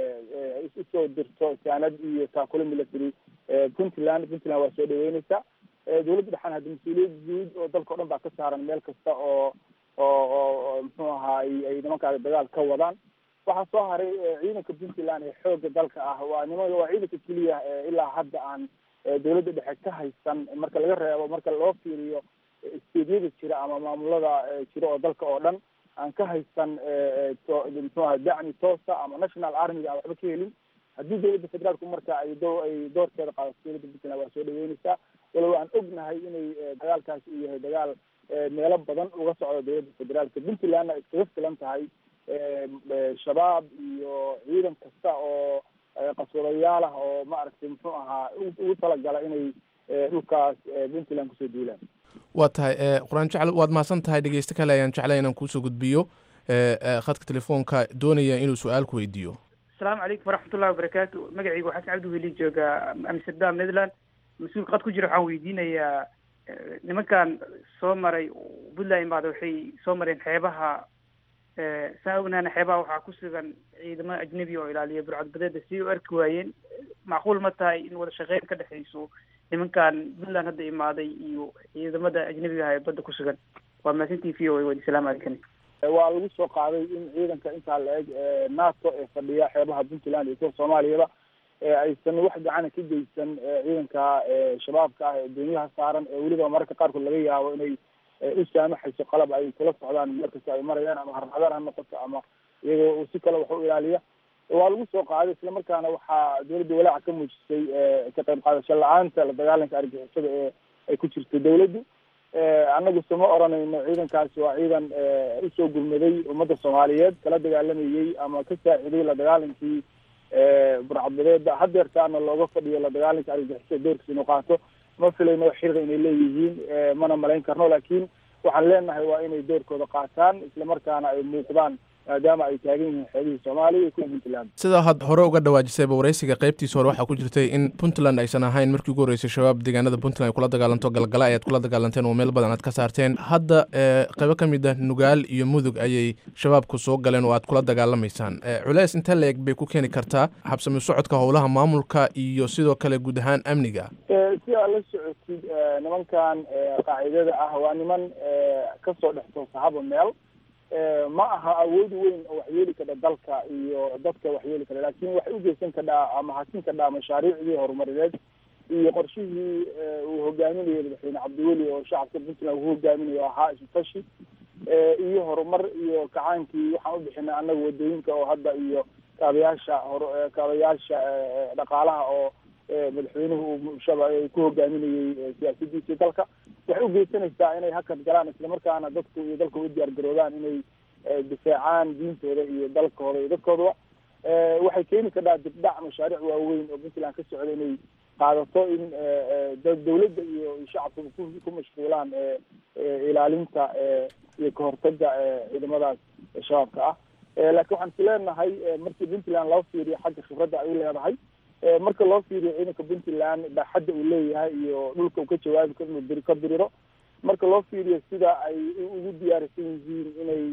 usoo dirto saanad iyo taakule military puntland puntland waa soo dhaweyneysa dowladda dhexan haddi mas-uuliyad guud oo dalka o dhan baa ka saaran meel kasta oo oo oo muxuu ahaa ay nimankaas dagaal ka wadaan waxaa soo haray ciidanka puntland ee xooga dalka ah waa niman waa ciidanka keliya ilaa hadda aan dowladda dhexe ka haysan marka laga reebo marka loo fiiriyo steedyada jira ama maamulada jira oo dalka oo dhan aan ka haysan muxuu aha dacmi toosa ama national armiga aan waxba ka helin haddii dowladda federaalku marka ay do ay doorkeeda qaadato dowladda puntland waa soo dhaweyneysaa walow aan ognahay inay dagaalkaasi uu yahay dagaal meelo badan uga socdo dowladda federaalka puntlandna iskaga filan tahay shabaab iyo ciidan kasta oo qaswadayaal ah oo maaragtay muxuu ahaa ugu talagala inay dhulkaas puntland kusoo duulaan waa tahay qur-aan jecel waad mahadsan tahay dhegeysto kale ayaan jeclay inaan kuusoo gudbiyo khadka telefoonka doonaya inuu su-aal ku weydiiyo asalaamu calaykum waraxmatullahi wabarakaatu magacaygu xasan cabdi weli jooga amsterdam netherland mas-uul qad ku jira waxaan weydiinayaa nimankan soo maray puntland imaada waxay soo mareen xeebaha saa ognaana xeebaha waxaa ku sugan ciidamo ajnebi oo ilaaliya burcadbadeeda si u arki waayeen macquul ma tahay in wada shaqeyn ka dhexayso nimankan puntland hadda imaaday iyo ciidamada ajnebiga ah ee badda ku sugan waa mahadsantii v o a wadi salaamu calaykum waa lagu soo qaaday in ciidanka intaa la eg nato ee fadhiya xeebaha puntland iyo kuwa soomaaliyaba aysan wax gacana ka geysan ciidanka shabaabka ah ee doonyaha saaran ee weliba mararka qaarkood laga yaabo inay u saamaxayso qalab ay kula socdaan meel kasta ay marayaan ama harmadar ha noqoto ama iyagoo si kale wax u ilaaliya waa lagu soo qaaday islamarkaana waxaa dawladda walaaca ka muujisay ka qayb qaadasho la-aanta la dagaalanka argixisada ee ay ku jirto dawladdu annagu sama oranayno ciidankaasi waa ciidan usoo gurmaday ummadda soomaaliyeed kala dagaalamayey ama ka saaciday la dagaalankii burcadbadeeda hadeertaana looga fadhiyo la dagaalanka argixisada doorkiisa inuu qaato ma filayno xiriir inay leeyihiin mana malayn karno laakiin waxaan leenahay waa inay doorkooda qaataan islamarkaana ay muuqdaan maadaama ay taagan yihiin xeebihii soomaaliya iyo kuwa puntland sidaa had hore uga dhawaajisayba waraysiga qaybtiisa hore waxaa ku jirtay in puntland aysan ahayn markii ugu horreysay shabaab deegaanada puntland ay kula dagaalanto galgala ayaad kula dagaalanteen oo meel badan aad ka saarteen hadda qaybo ka mid ah nugaal iyo mudug ayay shabaabku soo galeen oo aad kula dagaalamaysaan culeys intee la eg bay ku keeni kartaa habsami socodka howlaha maamulka iyo sidoo kale guud ahaan amniga si aad la socotid nimankan qaacidada ah waa niman kasoo dhex toosahaba meel ma aha awood weyn oo waxyeeli kadha dalka iyo dadka waxyeeli kadha laakin waxay ugeysan kadhaa ama hasin kadhaa mashaariicdii horumarineed iyo qorshihii uu hogaaminayo madaxweyne cabdiweli oo shacabka puntland uu hogaaminayo ahaa isutashi iyo horumar iyo kacaankii waxaan ubixinay annaga wadooyinka oo hadda iyo kaabayaasha hor kaabayaasha dhaqaalaha oo madaxweynuhu uu shaba ku hogaaminayey siyaasadiisii dalka waxay ugeysanaysaa inay hakad galaan islamarkaana dadku iyo dalka u diyaar garoobaan inay difaacaan diintooda iyo dalkooda iyo dadkoodaba waxay keeni kadhaa dibdhac mashaariic waaweyn oo puntland ka socda inay qaadato in dawladda iyo shacabka ku mashquulaan ilaalinta iyo kahortaga ciidamadaas shabaabka ah laakiin waxaan is leenahay markii puntland loo fiiriyo xagga khibradda ay u leedahay marka loo fiiriyo ciidanka puntland baaxadda uu leeyahay iyo dhulka uu ka jawaabi karo inuu diri ka diriro marka loo fiiriyo sida ay ugu diyaarisan yihiin inay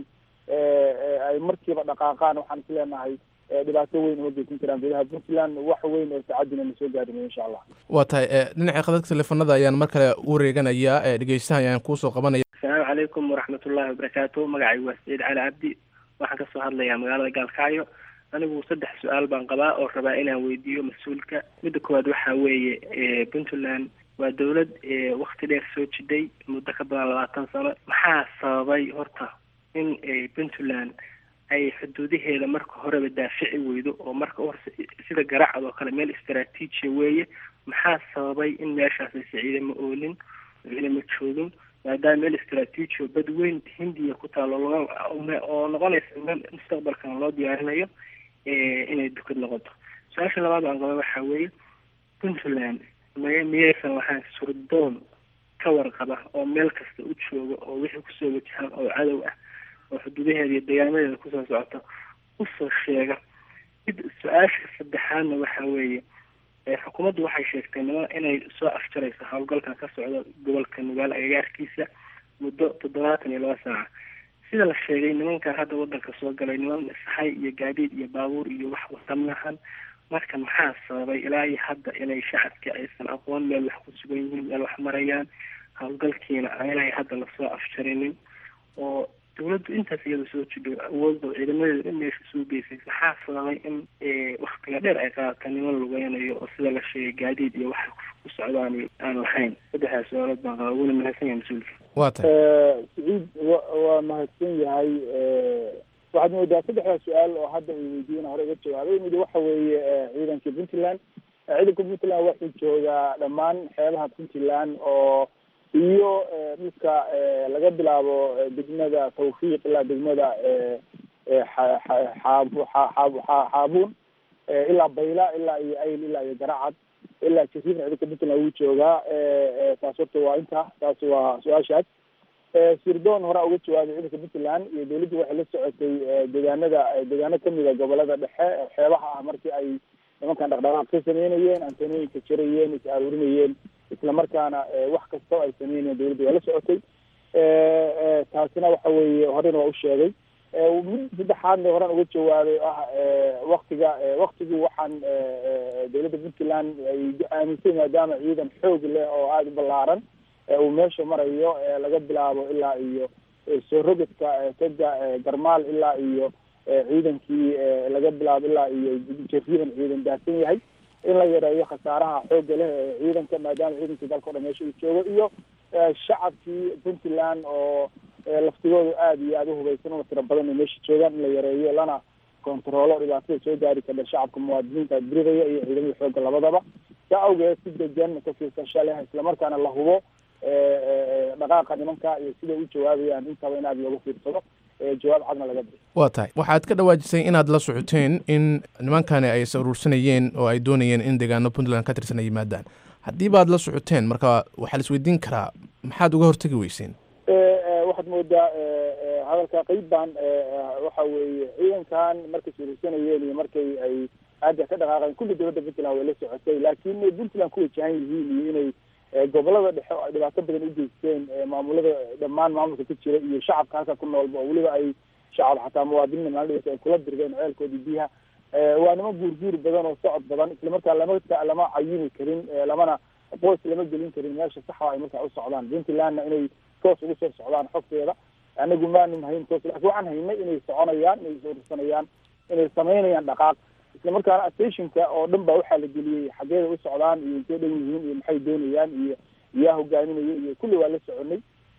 ay markiiba dhaqaaqaan waxaan is leenahay dhibaato weyn uma geysan karaan gudaha puntland wax weyn oo saacadina na soo gaarinayo insha allah waa tahay dhinaca khadadka teleefanada ayaan mar kale u wareeganayaa dhegeystaha ayaan kuusoo qabanaya asalaamu calaykum waraxmatullahi wabarakaatu magacaygu waa saciid cali cabdi waxaan kasoo hadlayaa magaalada gaalkacyo anigu saddex su-aal baan qabaa oo rabaa inaan weydiiyo mas-uulka midda koowaad waxaa weeye puntland waa dawlad wakti dheer soo jiday muddo ka badan labaatan sano maxaa sababay horta in puntland ay xuduudaheeda marka horeba daafici weydo oo marka uhorse sida garacad oo kale meel istaraatiijiya weeye maxaa sababay in meeshaas aysa ciidamo oolin ciidamo joogin maadaama meel istaraatiiji oo bad weyn hindiya ku taalo oo noqonaysa meel mustaqbalkan loo diyaarinayo inay dukad noqoto su-aasha labaad aan qaba waxaa weeye puntland may miyaysan lahayn surdoon ka warqaba oo meel kasta u jooga oo wixii kusoo wajahaan oo cadow ah oo xuduudaheeda iyo deegaamadeeda kusoo socota usoo sheega mid su-aasha saddexaadna waxaa weeye xukuumaddu waxay sheegtay niman inay soo afjarayso howlgalkan ka socda gobolka nugaal agagaarkiisa muddo toddobaatan iyo laba saaca sida la sheegay nimankan hadda wadanka soo galay niman saxay iyo gaadiid iyo baabuur iyo wax wata maahan marka maxaa sababay ilaa iyo hadda inay shacabka aysan aqoon meel wax ku sugan yihiin meel wax marayaan howlgalkiina aanay hadda lasoo afjarinin oo dawladdu intaas iyada soo jidho awoodda ciidamadeeda in meesha soo geysay maxaa sababay in waktiga dheer ay qaadata niman lugeynayo oo sida la sheegay gaadiid iyo waxa ku socdaan aan lahayn saddexdaas su-aalood baan qaba wuna mahadsan yahay mas-uulka waa tahay saciid wa waa mahadsan yahay waxaad moodaa saddexdaas su-aal oo hadda ay weydiiyeen hore uga jawaabay mid waxa weeye ciidanka puntland ciidanka puntland waxuu joogaa dhammaan xeebaha puntland oo iyo dhulka laga bilaabo degmada tawfiiq ilaa degmada xaabuun ilaa bayla ilaa iyo ayl ilaa iyo garacad ilaa jasiirna ciidanka puntland wuu joogaa taas horta waa inta taas waa su-aashaas sirdoon horaa uga jawaabay ciidanka puntland iyo dawladdu waxay la socotay deegaanada deegaano kamida gobolada dhexe xeebaha ah markii ay nimankan dhaqdhaqaaq ka sameynayeen antanooyinka jarayeen is aruurinayeen isla markaana wax kastoo ay sameynayeen dawladda waa la socotay taasina waxa weeye horena waa u sheegay mid saddexaadna horaan uga jawaabay oo ah waktiga waktigii waxaan dawladda puntland ay aaminsay maadaama ciidan xoog leh oo aada u ballaaran uu meesha marayo laga bilaabo ilaa iyo soo rogadka toga garmaal ilaa iyo ciidankii laga bilaabo ilaa iyo jariidan ciidan daadsan yahay in la yareeyo khasaaraha xoogga leh ee ciidanka maadaama ciidankii dalka o dhan meesha uu joogo iyo shacabkii puntland oo laftigooda aada iyo aada uhubaysan una tiro badan ay meesha joogaan in la yareeyo lana kontaroolo dhibaatada soo gaari karta shacabka muwaadiniinta diridaya iyo ciidamada xoogga labadaba saa awgeed si degan ka fiirsasha leh islamarkaana la hubo dhaqaaqa nimanka iyo siday u jawaabayaan intaba in aada looga fiirsado jawaab cadna laga bixiyo waa tahay waxaad ka dhawaajisay inaad la socoteen in nimankani ay is aruursanayeen oo ay doonayeen in deegaano puntland ka tirsan ay yimaadaan haddii baad la socoteen marka waxaa la isweydiin karaa maxaad uga hortegi weyseen waxaad moodaa hadalka qeyb baan waxa weeye ciidankan markay suurursanayeen iyo markay ay aada ka dhaqaaqeen kulli dowladda puntland way la socotay laakiin inay puntland ku wajahan yihiin iyo inay gobolada dhexe oo ay dhibaato badan u geysteen maamulada dhammaan maamulka ka jira iyo shacabka halka ku noolba oo weliba ay shacab xataa muwaadiniina maalin ay kula dirgeen ceelkoodii biyaha waa niman guurguur badan oo socod badan islamarkaa lama lama cayini karin lamana qoys lama gelin karin meesha saxa ay markaa u socdaan puntlandna inay toos ugu soo socdaan xogteeda anagu maanu hayn toos laakiin waxaan haynay inay soconayaan inay suursanayaan inay samaynayaan dhaqaaq islamarkaana stationka oo dhan ba waxaa la geliyey xageeda u socdaan iyo intay dhan yihiin iyo maxay doonayaan iyo yaa hogaaminaya iyo kulli waa la soconay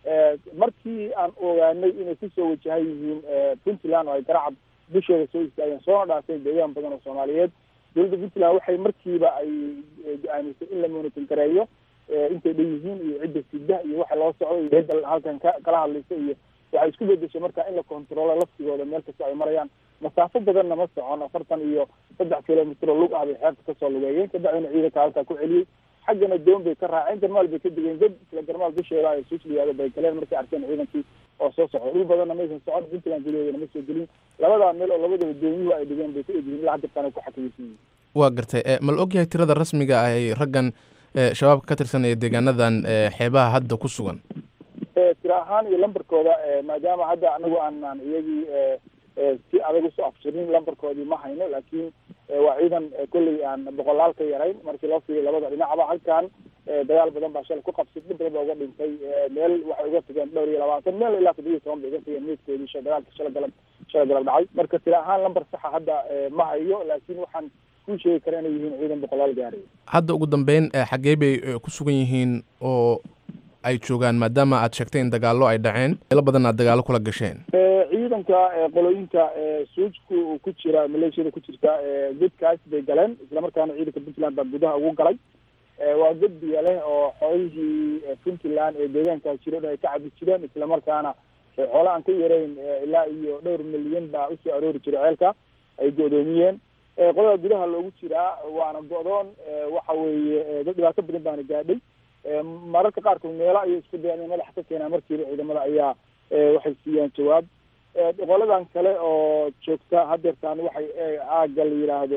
markii aan ogaanay inay kusoo wajahan yihiin puntland oo ay garacab dusheeda soo istaageen soona dhaafeen deegaan badan oo soomaaliyeed dowladda puntland waxay markiiba ay go-aamisay in la monitor gareeyo intay dhan yihiin iyo cidda sida iyo waxa loo socdo iyo cidda halkan ka kala hadlaysa iyo waxay isku bedeshay marka in la controlo laftigooda meel kasta ay marayaan masaafo badanna ma socon afartan iyo saddex kilomitr oo lug ah bay xeebta kasoo lugeeyeen kabacdina ciidanka halkaa ku celiyey xaggana doon bay ka raaceen garmaal bay ka degeen dad isla garmaal dusheeda ay suusliyaada bay galeen markay arkeen ciidankii oo soo socda dhul badanna maysan socon puntland gudaheedana ma soo gelin labadaa meel oo labadaba doonyuhu ay dhigeen bay ka egyihiin ilaa hadirtaan ay ku xakamaysan yihiin waa gartay ma la ogyahay tirada rasmiga ah ay raggan shabaabka ka tirsan ee deegaanadan xeebaha hadda ku sugan tira ahaan iyo lambarkooda maadaama hadda anagu aan aan iyagii si adag usoo afjirin lambarkoodii ma hayno laakiin waa ciidan kolley aan boqolaal ka yarayn markii loo fiiriyo labada dhinacba halkan dagaal badan baa shalay ku qabsay dhib badan baa uga dhintay meel waxay uga tageen dhowr iyo labaatan meel ilaa toddoba iyo toban bay uga tageen meydkoodii sha dagaalka shala galab shala galab dhacay marka tira ahaan lambar saxa hadda ma hayo laakiin waxaan kuu sheegi kara inay yihiin ciidan boqolaal gaaray hadda ugu dambeyn xaggee bay ku sugan yihiin oo ay joogaan maadaama aad sheegtay in dagaallo ay dhaceen meelo badan aad dagaallo kula gasheen ciidanka qolooyinka suujku ku jira maleeshiyada ku jirta godkaas bay galeen islamarkaana ciidanka puntland baa gudaha ugu galay waa god biya leh oo xoolihii puntland ee deegaankaas jiro dhan ay ka cabi jireen islamarkaana xoolo aan ka yarayn ilaa iyo dhowr milyan baa usoo aroori jiray ceelka ay go-doomiyeen qolada gudaha loogu jiraa waana go-doon waxa weeye dad dhibaato badan baana gaadhay mararka qaarkood meelo ayay isku dayaan inay madaxa ka keenaan markiiba ciidamada ayaa waxay siiyaan jawaab qoladan kale oo joogta hadeertaan waxay aagga la yidhaahdo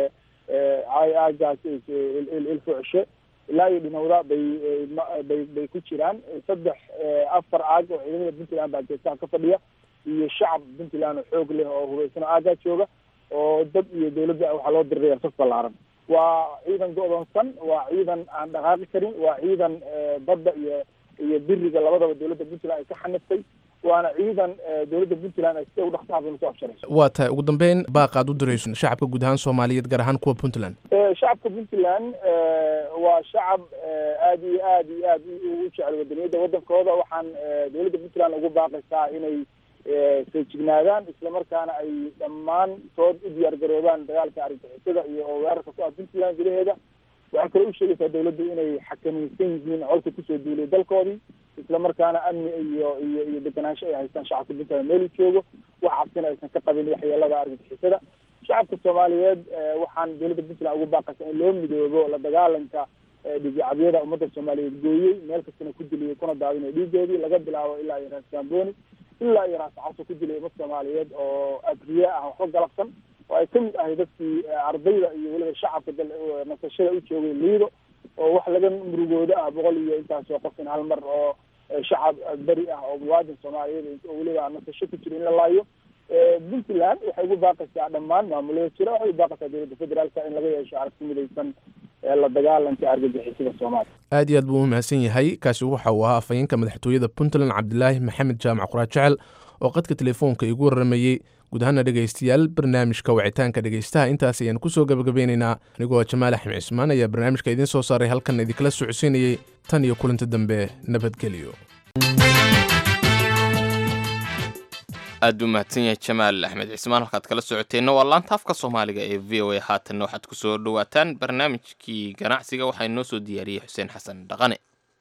aagaas ilfucshe ilaa iyo dhinowda bay bay bay ku jiraan saddex afar aag oo ciidamada puntland baa jeestaha ka fadhiya iyo shacab puntland oo xoog leh oo hubaysan oo aaggaa jooga oo dad iyo dawladda waxaa loo diriraya saf ballaaran waa ciidan go-doonsan waa ciidan aan dhaqaaqi karin waa ciidan badda iyo iyo biriga labadaba dowladda puntland ay ka xaniftay waana ciidan dowladda puntland ay sida ugu dhaqsaha badan usoo afsharayso waa tahay ugu dambeyn baaqaad u dirayso shacabka guud ahaan soomaaliyeed gaar ahaan kuwa puntland shacabka puntland waa shacab aada iyo aad iyo aad u jecel wadaniyadda waddankooda waxaan dowladda puntland ugu baaqaysaa inay feejignaadaan islamarkaana ay dhammaantood u diyaar garoobaan dagaalka argixisada iyo weerarka ku ah puntland gudaheeda waxay kale u sheegaysaa dawladdu inay xakamaysan yihiin colka kusoo duulay dalkoodii islamarkaana amni iyo iyo iyo deganaansho ay haystaan shacabka puntland meelu joogo wax cabsina aysan ka qabin waxyeelada argixisada shacabka soomaaliyeed waxaan dowladda puntland ugu baaqaysaa in loo midoobo la dagaalanka dhigicabyada ummadda soomaaliyeed gooyey meel kastana ku diliyay kuna daadinay dhiigoodii laga bilaabo ilaa iyo raas gamboni ilaa iyo raas caso ku dilay ummad soomaaliyeed oo abriye ah waxba galabsan oo ay kamid ahay dadkii ardayda iyo weliba shacabka nasashada u joogay liido oo wax laga murugooda ah boqol iyo intaasoo qof in hal mar oo shacab beri ah oo muwaadin soomaaliyeed oo weliba nasasho ku jira in la laayo puntland waxay ugu baaqaysaa dhammaan maamulada jira waxay ugu baaqaysaa dowladda federaalka in laga yeesho aragti midaysan la dagaalanka argagixisada soomaaliya aad iyo aad buu u mahadsan yahay kaasi waxa uu ahaa afhayeenka madaxtooyada puntland cabdilaahi maxamed jaamac quraad jecel oo qadka telefoonka igu waramayey guud ahaana dhegaystayaal barnaamijka wacitaanka dhegaystaha intaas ayaan kusoo gabagabeynaynaa anigoo jamaal axmed cismaan ayaa barnaamijka idiin soo saaray halkan idinkala socodsiinayey tan iyo kulanti dambe nabadgelyo aad buu mahadsan yahay jamaal axmed cismaan halkaad kala socoteenna waa laanta afka soomaaliga ee v o a haatanna waxaad ku soo dhowaataan barnaamijkii ganacsiga waxaa inoo soo diyaariyey xuseen xasan dhaqane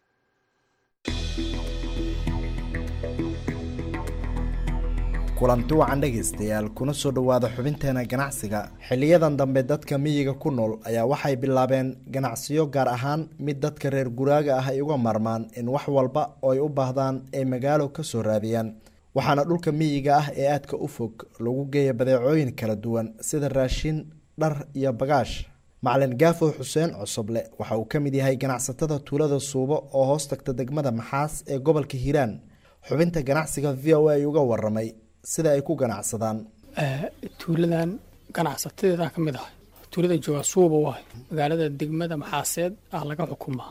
kulanti wacan dhegaystayaal kuna soo dhowaada xubinteena ganacsiga xiliyadan dambe dadka miyiga ku nool ayaa waxay bilaabeen ganacsiyo gaar ahaan mid dadka reer guraaga ah ay uga marmaan in wax walba oo ay u baahdaan ay magaalo ka soo raadiyaan waxaana dhulka miyiga ah ee aadka u fog lagu geeya badeecooyin kala duwan sida raashin dhar iyo bagaash macalin gaafo xuseen cosoble waxa uu ka mid yahay ganacsatada tuulada suubo oo hoos tagta degmada maxaas ee gobolka hiiraan xubinta ganacsiga v o a uga waramay sida ay ku ganacsadaan tuuladan ganacsatadeedan ka mid ahay tuulada jooga suuba waay magaalada degmada maxaaseed ah laga xukumaa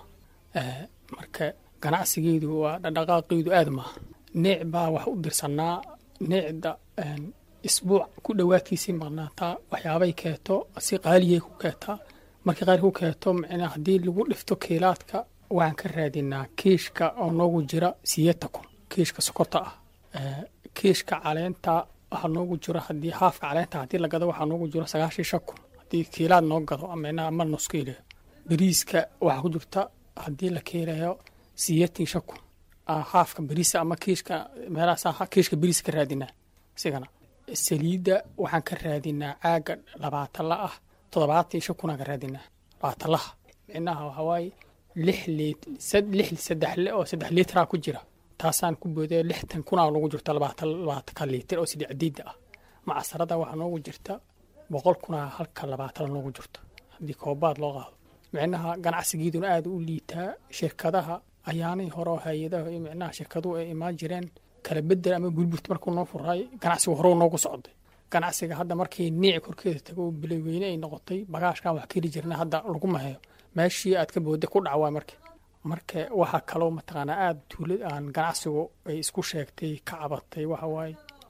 marka ganacsigeedu waa dhaqdhaqaaqeedu aad maaha neec baa wax u dirsanaa neecda isbuuc ku dhowaadkiisii maqnaataa waxyaabay keeto si qaaliyay ku keetaa markii qaali ku keeto micnaa haddii lagu dhifto kiilaadka waxaan ka raadinaa kiishka oo noogu jira siyeeta kun kiishka sokorta ah kiishka caleenta waxaa noogu jiro haddii haafka caleenta haddii la gado waxaa noogu jiro sagaashan shan kun haddii kiilaad noo gado ama ama nus kiilayo bariiska waxaa ku jirta haddii la kiilayo siyeetan shan kun haafka bariisa ama kiishka meelahaas kiishka bariisa ka raadinaa isigana saliidda waxaan ka raadinaa caaga labaatan la ah toddobaatan shan kunaan ka raadinaa labaatan laha micnaha waxaa waaye lix liit lix saddex oo saddex liitraa ku jira taasaan ku boodaya lixtan kunaa noogu jirta labaatan labaatanka liitir oo sidii cadiida ah macasarada waxaa noogu jirta boqol kunaa halka labaatan noogu jirta haddii koobaad loo qaado micnaha ganacsigeeduna aada u liitaa shirkadaha ayaanay hore oo hay-adaha iyo micnaha shirkaduhu ay imaan jireen kala bedel ama burburta markuu noo furaay ganacsigu hore noogu socday ganacsiga hadda markii niici korkeeda tago biloweyne ay noqotay bagaashkan wax keli jirna hadda laguma hayo meeshii aad ka booday ku dhacwaa marka marka waxaa kaloo mataqaanaa aada tuulad aan ganacsigu ay isku sheegtay ka cabatay waxa waaye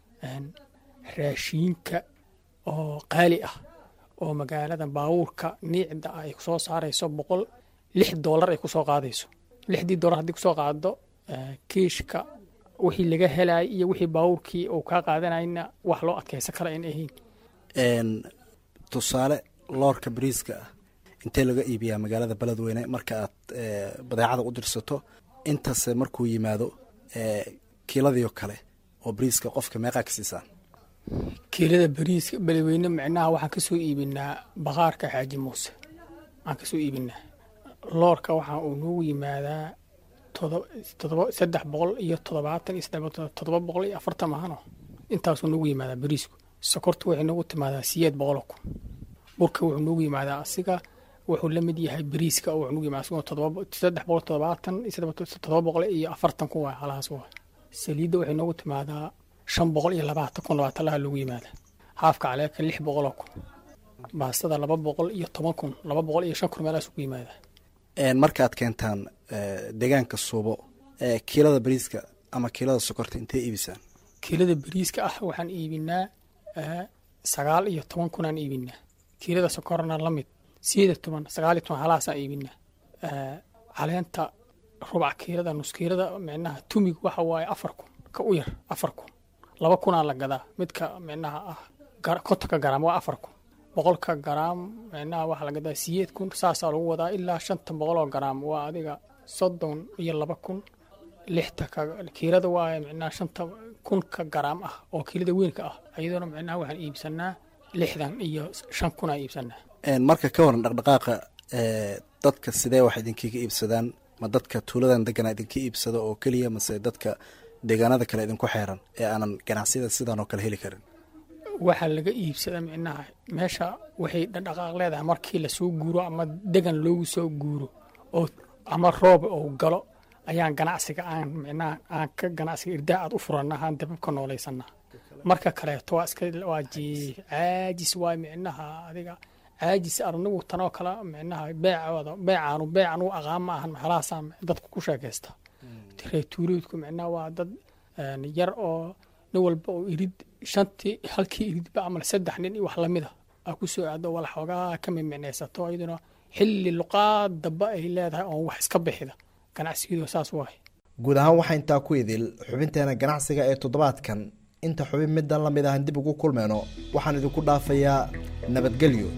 raashiinka oo qaali ah oo magaalada baabuurka niicda ah ay kusoo saarayso boqol lix doolar ay kusoo qaadayso lixdii doolar haddii kusoo qaado kiishka wixii laga helayay iyo wixii baabuurkii uu kaa qaadanayna wax loo adkaysan kara in ahayn tusaale loorka bariiska ah intee laga iibiyaa magaalada beledweyne marka aad badeecada u dirsato intase markuu yimaado kiiladiio kale oo bariiska qofka meeqaa ka siisaan kiilada bariiska beledweyne micnaha waxaan kasoo iibinaa baqaarka xaaji muuse waxaan kasoo iibinaa loorka waxaa uu noogu yimaadaa todoba saddex boqol iyo toddobaatan iyo toddoba boqol iyo afartan mahano intaasuu noogu yimaadaa bariisku sokorta waxay noogu timaadaa siyeed boqoloo kun burka wuxuu noogu yimaadaa asiga wuxuu la mid yahay bariiska oo wuxuu noogu yimaadaa asigoo saddex boqol toddobaatan toddoba boqol iyo afartan kun waay halahaas waa saliidda waxay noogu timaadaa shan boqol iyo labaatan kun labaatan laha loogu yimaada haafka caleeka lix boqoloo kun baastada laba boqol iyo toban kun laba boqol iyo shan kun meelahaas ugu yimaada markaad keentaan deegaanka suubo kiilada bariiska ama kiilada sokorta intee iibisaan kiilada bariiska ah waxaan iibinaa sagaal iyo toban kunaan iibinaa kiilada sokorna la mid sideed iyo toban sagaal iyo toban halahaasaan iibinaa caleenta rubac kiilada nus kiilada micnaha tumig waxa waaye afar kun ka u yar afar kun laba kunaa la gadaa midka micnaha ah kontonka garaam waa afar kun boqolka garaam micnaha waxaa la gadaa siyeed kun saasaa lagu wadaa ilaa shantan boqoloo garaam waa adiga soddon iyo laba kun lixta kiilada waa micnaha shanta kunka garaam ah oo kiilada weynka ah iyadoona micnaha waxaan iibsanaa lixdan iyo shan kunaa iibsanaa marka ka waran dhaqdhaqaaqa dadka sidee wax idinkiga iibsadaan ma dadka tuuladan degana idinka iibsado oo keliya mase dadka deegaanada kale idinku xeeran ee aanan ganacsiyada sidan oo kale heli karin waxaa laga iibsada micnaha meesha waxay dhaqdhaqaaq leedahay markii lasoo guuro ama degan loogu soo guuro oo ama roob oo galo ayaan ganacsiga aan micnaha aan ka ganacsiga irdaa aad u furana aan dababka nooleysana marka kaleeto waa iska waa caajis waay micnaha adiga caajis anigu tanoo kale micnaha beecooda beecaanu beecan u aqaan ma ahan maxalahaasaan dadku ku sheekaysta reetuureedku micnaha waa dad yar oo nin walba oo irid shantii halkii iridba amal saddex nin iyo wax lamida aa ku soo aado wala xoogaa ka mimicnaysato iyaduna xilli luqaad damba ay leedahay oon wax iska bixida ganacsigeedu saas waay guud ahaan waxaa intaa ku idil xubinteena ganacsiga ee toddobaadkan inta xubin middan la mid ahan dib ugu kulmayno waxaan idinku dhaafayaa nabadgelyo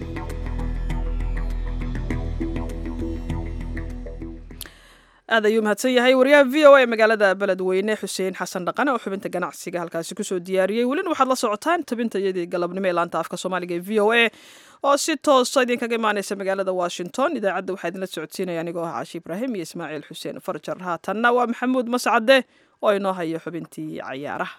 aad ayuu mahadsan yahay wariyaha v o a ee magaalada beledweyne xuseen xasan dhaqane oo xubinta ganacsiga halkaasi kusoo diyaariyey welina waxaad la socotaan tabinta iyadii galabnimo ee laanta afka soomaaliga ee v o a oo si toosa idinkaga imaaneysa magaalada washington idaacadda waxaa idinla socodsiinaya anigoo ah caashi ibraahim iyo ismaaciil xuseen farjar haatanna waa maxamuud mascade oo inoo hayo xubintii cayaaraha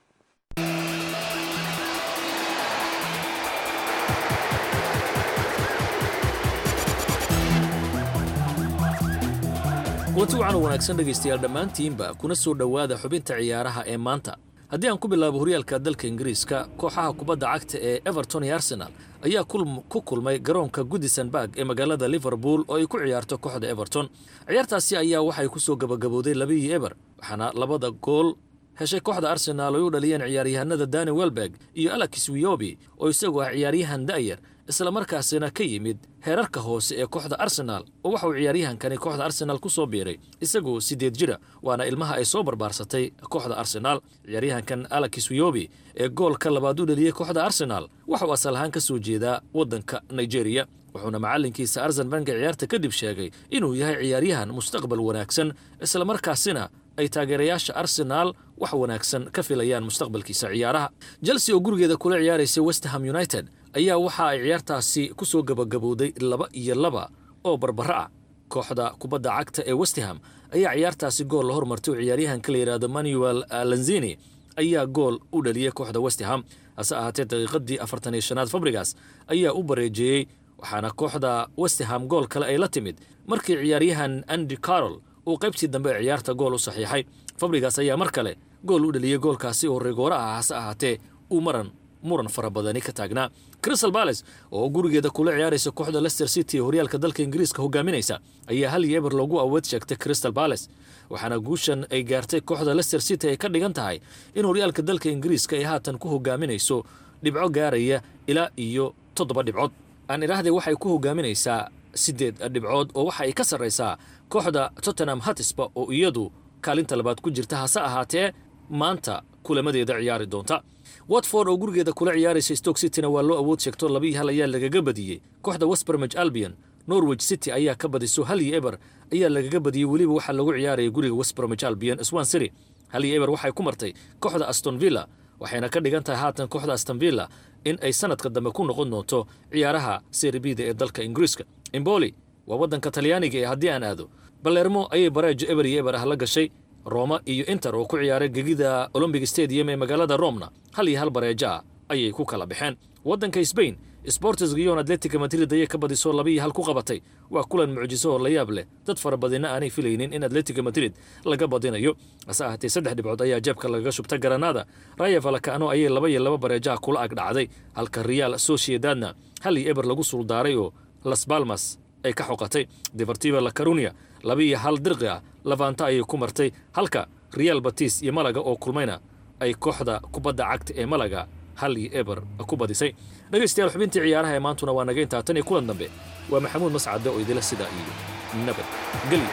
kulanti wacan u wanaagsan dhegaystayaal dhammaantiinba kuna soo dhowaada xubinta ciyaaraha ee maanta haddii aan ku bilaabo horyaalka dalka ingiriiska kooxaha kubadda cagta ee everton iyo arsenal ayaa ku kulmay garoonka goodisonburg ee magaalada liverpool oo ay ku ciyaarto kooxda everton ciyaartaasi ayaa waxay ku soo gabagabowday labihii eber waxaana labada gool heshay kooxda arsenaal ay u dhaliyeen ciyaaryahanada dani welberg iyo alex wiyobi oo isagu ah ciyaaryahan da'yar islamarkaasina ka yimid heerarka hoose ee kooxda arsenaal oo waxa uu ciyaaryahankani kooxda arsenaal ku soo biiray isagoo siddeed jira waana ilmaha ay soo barbaarsatay kooxda arsenaal ciyaaryahankan alex wiyobi ee goolka labaad u dhaliyey kooxda arsenaal waxa uu asal ahaan ka soo jeedaa waddanka nigeria wuxuuna macallinkiisa arsen banka ciyaarta kadib sheegay inuu yahay ciyaaryahan mustaqbal wanaagsan islamarkaasina ay taageerayaasha arsenaal wax wanaagsan ka filayaan mustaqbalkiisa ciyaaraha chelsea oo gurigeeda kula ciyaaraysa westerham united ayaa waxa ay ciyaartaasi ku soo gabagabowday laba iyo laba oo barbaro ah kooxda kubadda cagta ee westerham ayaa ciyaartaasi gool la hormartay oo ciyaaryahanka la yidhaahdo manuel lanzini ayaa gool u dhaliyey kooxda westerham hase ahaatee daqiiqadii afartan iyo shanaad fabrigas ayaa u bareejeeyey waxaana kooxda westerham gool kale ay la timid markii ciyaaryahan andy carol uu qaybtii dambe ee ciyaarta gool u saxiixay fabrigas ayaa mar kale gool u dhaliyey goolkaasi oo rigoora ah hase ahaatee uu maran muran fara badani ka taagnaa crystal bales oo gurigeeda kula ciyaaraysa kooxda lester city ee horyaalka dalka ingiriiska hogaaminaysa ayaa hal iyo eber loogu awood sheegtay crystal bales waxaana guushan ay gaartay kooxda lester city ay ka dhigan tahay in horyaalka dalka ingiriiska ay haatan ku hogaaminayso dhibco gaaraya ilaa iyo toddoba dhibcood aan idhaahdee waxay ku hogaaminaysaa siddeed dhibcood oo waxa ay ka sarraysaa kooxda tottenham hatisba oo iyadu kaalinta labaad ku jirta hase ahaatee maanta kulamadeeda ciyaari doonta watford oo gurigeeda kula ciyaaraysa stoke cityna waa loo awood sheegto labii hal ayaa lagaga badiyey kooxda westbermage albion norwich city ayaa ka badiso hal iyo eber ayaa lagaga badiyey weliba waxaa lagu ciyaaraya guriga westbermage albion swan city hal iyo eber waxay ku martay kooxda aston villa waxayna ka dhigan tahay haatan kooxda aston villa in ay sanadka dambe ku noqon doonto ciyaaraha seribida ee dalka ingiriiska imboli waa waddanka talyaaniga ee haddii aan aado balermo ayay bareejo eber iyo eber ah la gashay roma iyo inter oo ku ciyaaray gegida olombic stadium ee magaalada romna hal iyo hal bareejo ah ayay ku kala baxeen waddanka sbain sportis giyon atletica madrid ayay ka badiso laba iyo hal ku qabatay waa kulan mucjiso oo la yaab leh dad fara badina aanay filaynin in atletica madrid laga badinayo hase ahaatee saddex dhibcood ayaa jeebka lagaga shubta garanada raya valakano ayay laba iyo laba bareejaha kula ag dhacday halka real sociedadna hal iyo eber lagu suuldaaray oo las balmas ay ka xoqatay deportiva la carunia laba iyo hal dirqi ah lavanta ayay ku martay halka real batis iyo malaga oo kulmayna ay kooxda kubadda cagta ee malaga hal iyo eber ku badisay dhegaystayaal xubintii ciyaaraha ee maantuna waa naga intaa tan iyo kulan dambe waa maxamuud mascade oo idila sidaa iyo nabad gelyo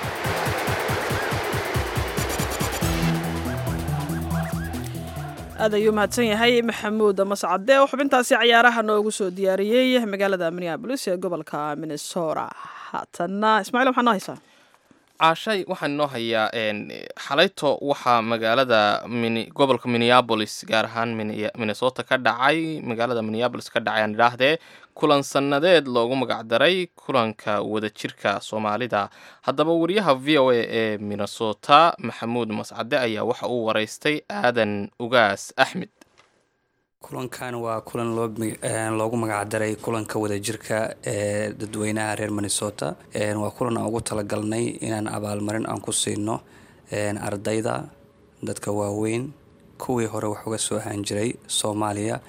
aad ayuu mahadsan yahay maxamuud mascade oo xubintaasi cayaaraha noogu soo diyaariyey magaalada minneabolis ee gobolka minnesota haatanna ismaaciil waxaa noo haysaa caashay waxaan inoo hayaa xalayto waxaa magaalada gobolka minneabolis gaar ahaan minnesota ka dhacay magaalada minneabolis ka dhacay aan idhaahdee kulan sannadeed loogu magacdaray kulanka wadajirka soomaalida haddaba wariyaha v o a ee minnesota maxamuud mascade ayaa waxa uu waraystay aadan ugaas axmed kulankan waa kulan loogu magacdaray kulanka wadajirka ee dadweynaha reer minnesota waa kulan aan ugu talagalnay inaan abaalmarin aan ku siino ardayda dadka waaweyn kuwii hore wax uga soo ahaan jiray soomaaliya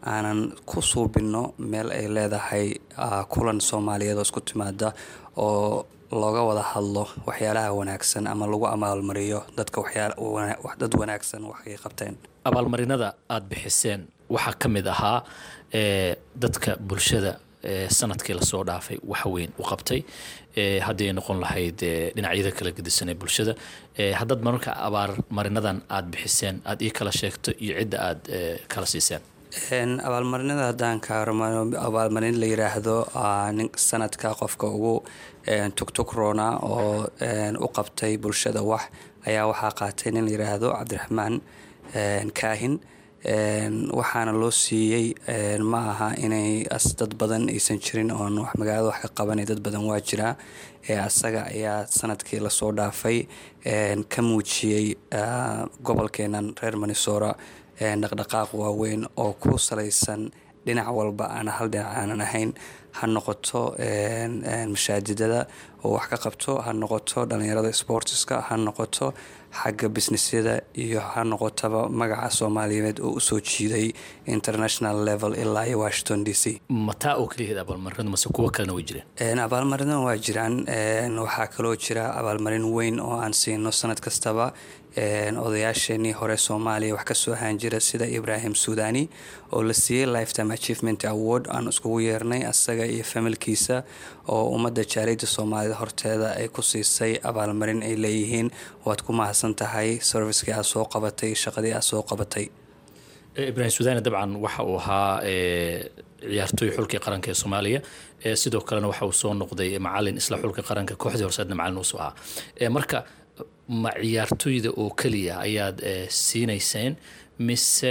aanan ku suubinno meel ay leedahay kulan soomaaliyeed oo isku timaada oo looga wada hadlo waxyaalaha wanaagsan ama lagu abaalmariyo dadka dad wanaagsan waxay qabteen abaalmarinada aada bixiseen waxaa ka mid ahaa dadka bulshada sanadkii lasoo dhaafay wax weyn u qabtay haddii ay noqon lahayd dhinacyada kala gedisan ee bulshada haddaad mararka abaalmarinadan aada bixiseen aada ii kala sheegto iyo cidda aada kala siiseen abaalmarinada haddaan ka hormaro abaalmarin la yiraahdo sanadka qofka ugu tugtug roona oo u qabtay bulshada wax ayaa waxaa qaatay nin la yiraahdo cabdiraxmaan kaahin waxaana loo siiyey ma aha inay dad badan aysan jirin oon wax magaalada wax ka qabanay dad badan waa jiraa asaga ayaa sanadkii lasoo dhaafay ka muujiyey gobolkeenan reer manisora dhaqdhaqaaq waaweyn oo ku salaysan dhinac walba aan hal dhinac aanan ahayn ha noqoto mashaajidada oo wax ka qabto ha noqoto dhalinyarada sportiska ha noqoto xagga businessyada iyo ha noqotaba magaca soomaaliyeed oo usoo jiiday international level ilaa iyo washington d c mataa oo keliyaheed abaalmarinadu mase kuwo kalena way jireen abaalmarinada waa jiraan waxaa kaloo jira abaalmarin weyn oo aan siino sanad kastaba odayaasheenii hore soomaaliya wax kasoo ahaan jira sida ibrahim suudani oo la siiyey lifetime achievement award aan iskugu yeernay asaga iyo familkiisa oo ummadda jaaliyadda soomaalida horteeda ay ku siisay abaalmarin ay leeyihiin waad ku mahadsan tahay servicekii aad soo qabatay shaqadii aad soo qabatay ibrahim suudani dabcan waxa uu ahaa ciyaartooy xulkii qaranka ee soomaaliya sidoo kalena waxa uu soo noqday macalin isla xulka qaranka kooxdii horseedna macalin uusoo ahaa marka ma ciyaartooyda oo keliya ayaad siinayseen mise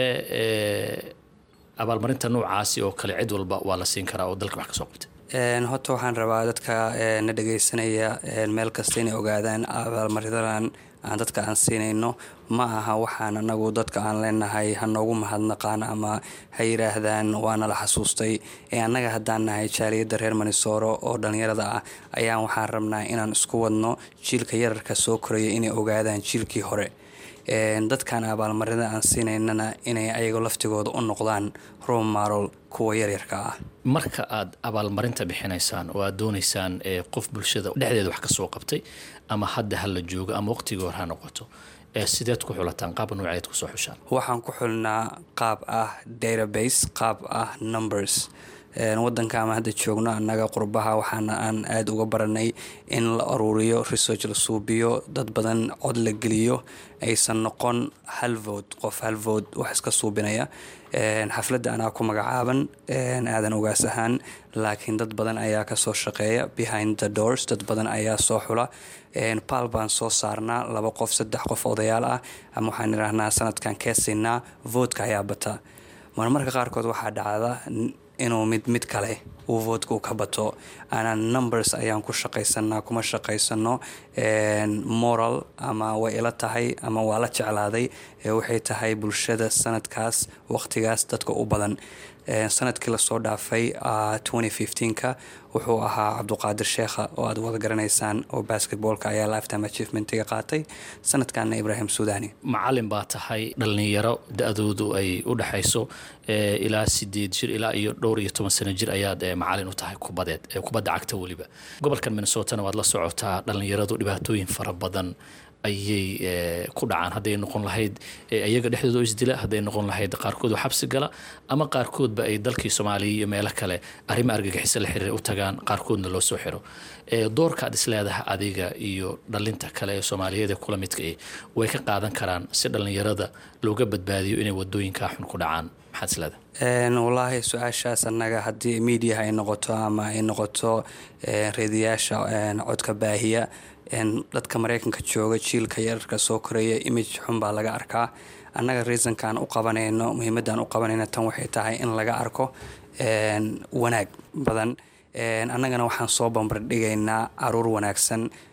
abaalmarinta noocaasi oo kale cid walba waa la siin karaa oo dalka wax ka soo qabtay horta waxaan rabaa dadka na dhagaysanaya meel kasta inay ogaadaan abaalmarinadan aan dadka aan siinayno ma aha waxaan anagu dadka aan leenahay ha noogu mahadnaqaan ama ha yiraahdaan waana la xasuustay ee annaga haddaan nahay jaaliyadda reer manisooro oo dhallinyarada ah ayaan waxaan rabnaa inaan isku wadno jiilka yararka soo koraya inay ogaadaan jiilkii hore dadkan abaalmarinada aan siinaynana inay ayaga laftigooda u noqdaan romarol kuwa yaryarka ah marka aad abaalmarinta bixinaysaan oo aad doonaysaan qof bulshada dhexdeeda wax ka soo qabtay ama hadda hala joogo ama waqtigii hore ha noqoto sideed ku xulataan qaab nooceed kusoo xushaan waxaan ku xulnaa qaab ah database qaab ah numbers wadanka ama hadda joogno annaga qurbaha waxaana aan aada uga baranay in la aruuriyo research la suubiyo dad badan cod la geliyo aysan noqon hal vood qof hal vood wax iska suubinaya xafladda anaa ku magacaaban aadan ogaas ahaan laakiin dad badan ayaa kasoo shaqeeya behind the doors dad badan ayaa soo xula baal baan soo saarnaa laba qof saddex qof odayaal ah ama waxaan idhaahnaa sanadkan keesaynaa voodka ayaa bata marmarka qaarkood waxaa dhacda inuu mid mid kale uu voodka u ka bato aanan numbers ayaan ku shaqaysanaa kuma shaqaysano moral ama way ila tahay ama waa la jeclaaday waxay tahay bulshada sanadkaas waqtigaas dadka u badan sanadkii lasoo dhaafay ka wuxuu ahaa cabduqaadir sheekha oo aad wada garanaysaan oo basketboolka ayaa lifetime achievementiga qaatay sanadkanna ibrahim suudani macalin baa tahay dhalinyaro da-doodu ay u dhexayso ilaa sideed jir ilaa iyo dhowr iyo toban sano jir ayaad macalin u tahay kubadeed kubadda cagta weliba gobolkan minnesotana waad la socotaa dhalinyaradu dhibaatooyin fara badan ayay ku dhacaan hadday noqon lahayd iyaga dhexdooda oo isdila hadday noqon lahayd qaarkood oo xabsi gala ama qaarkoodba ay dalkii soomaaliya iyo meelo kale arrimo argagixiso la xiriir u tagaan qaarkoodna loo soo xiro doorkaad isleedaha adiga iyo dhalinta kale ee soomaaliyeed ee kula midka eh way ka qaadan karaan si dhallinyarada looga badbaadiyo inay wadooyinkaa xun ku dhacaan maxaad isleedahay wallaahi su-aashaas annaga haddii miidiyaha ay noqoto ama ay noqoto reediyaasha codka baahiya dadka mareykanka jooga jiilka yararka soo koraya image xun baa laga arkaa annaga reasonkaan u qabanayno muhiimadaan u qabanayno tan waxay tahay in laga arko wanaag badan annagana waxaan soo bambardhigaynaa caruur wanaagsan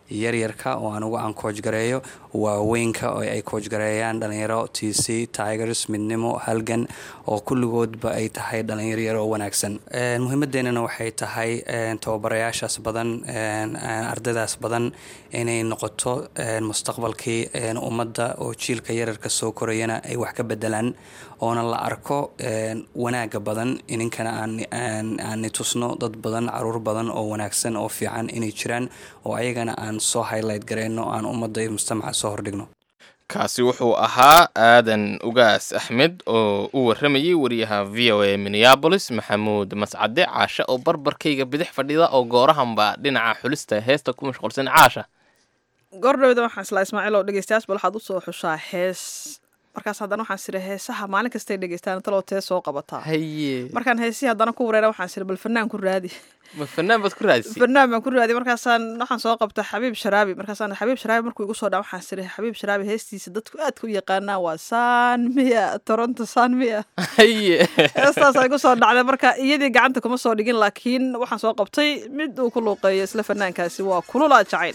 yaryarka oo anugu aan koojgareeyo waaweynka oo ay koojgareeyaan dhalinyaro t c tigers midnimo halgan oo kulligoodba ay tahay dhalinyaro yar oo wanaagsan muhiimadeenana waxay tahay tababarayaashaas badan ardaydaas badan inay noqoto mustaqbalkii ummadda oo jiilka yararka soo korayana ay wax ka bedelaan oona la arko wanaaga badan ininkana aanni tusno dad badan caruur badan oo wanaagsan oo fiican inay jiraan oo ayagana aan soo highlight gareyno aan ummadda iyo mujtamaca soo hordhigno kaasi wuxuu ahaa aadan ugaas axmed oo u warramayay wariyaha v o a minneabolis maxamuud mascade caashe oo barbarkayga bidix fadhida oo goorahanba dhinaca xulista heesta ku mashquulsan caasha goordhawda waxaan islaa ismaaciil oo dhegeystayaas bal waxaad usoo xushaa hees markaas haddana waxaan siri heesaha maalin kastay dhegeystaan taloo tee soo qabataa haye markaan heesihii haddana ku wareera waxaan siri bal fanaan ku raadi ma fanaan baad ku raadisay fanaan baan ku raadi markaasaan waxaan soo qabta xabiib sharaabi markaasaan xabiib sharaabi markuu igu soo dhaa waxaan siri xabiib sharaabi heestiisa dadku aadka u yaqaanaa waa san miya toronto san miya haye heestaas igu soo dhacday marka iyadii gacanta kuma soo dhigin laakiin waxaan soo qabtay mid uu ku luuqeeyo isla fanaankaasi waa kulula jacayl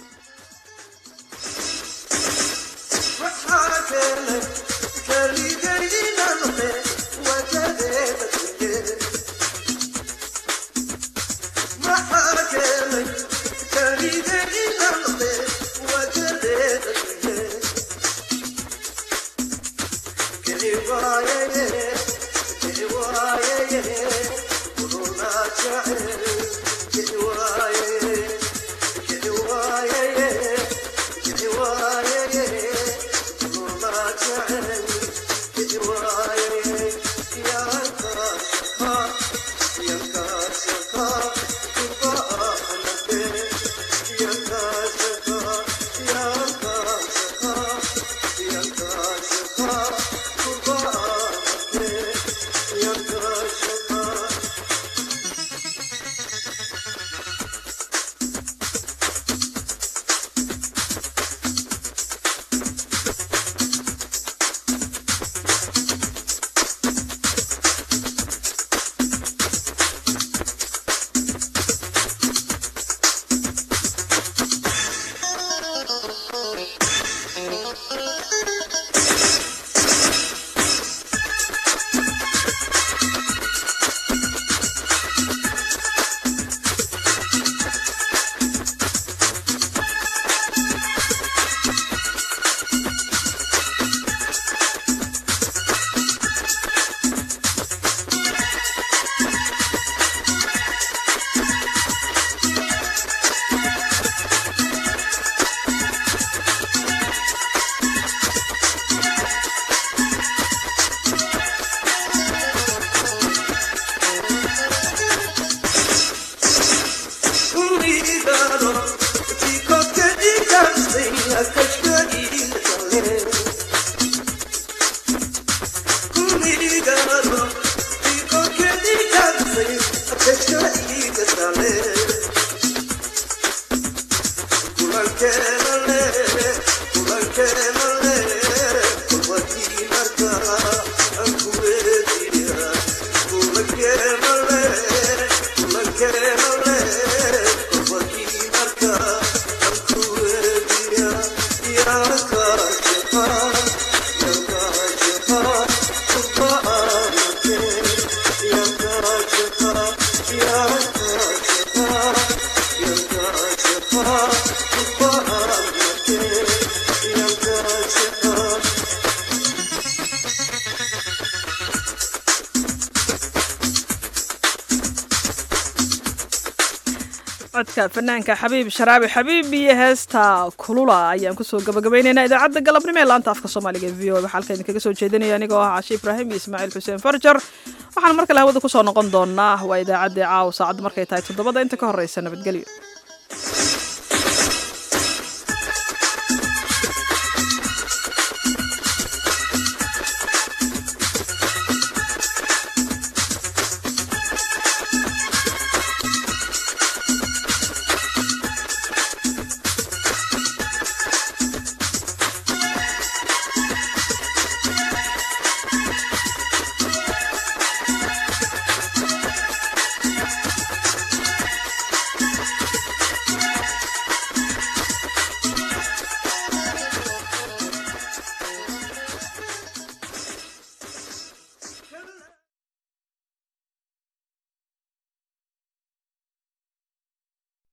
codka fanaanka xabiib sharaabi xabiib iyo heesta kulula ayaan kusoo gabagabaynaynaa idaacadda galabnimo ee laanta afka soomaaliga e v o waxaa halka idinkaga soo jeedinaya anigoo ah cashe ibraahim iyo ismaaciil xuseen farjar waxaan mar kale hawada kusoo noqon doonaa waa idaacaddii caawa saacadda markay tahay toddobada inta ka horreysa nabadgelyo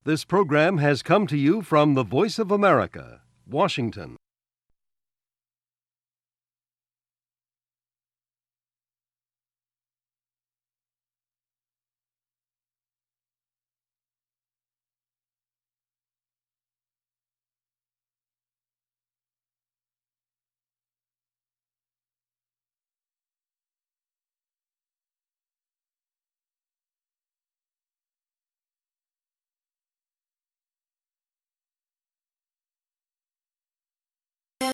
This program has come to you from the Voice of America, Washington.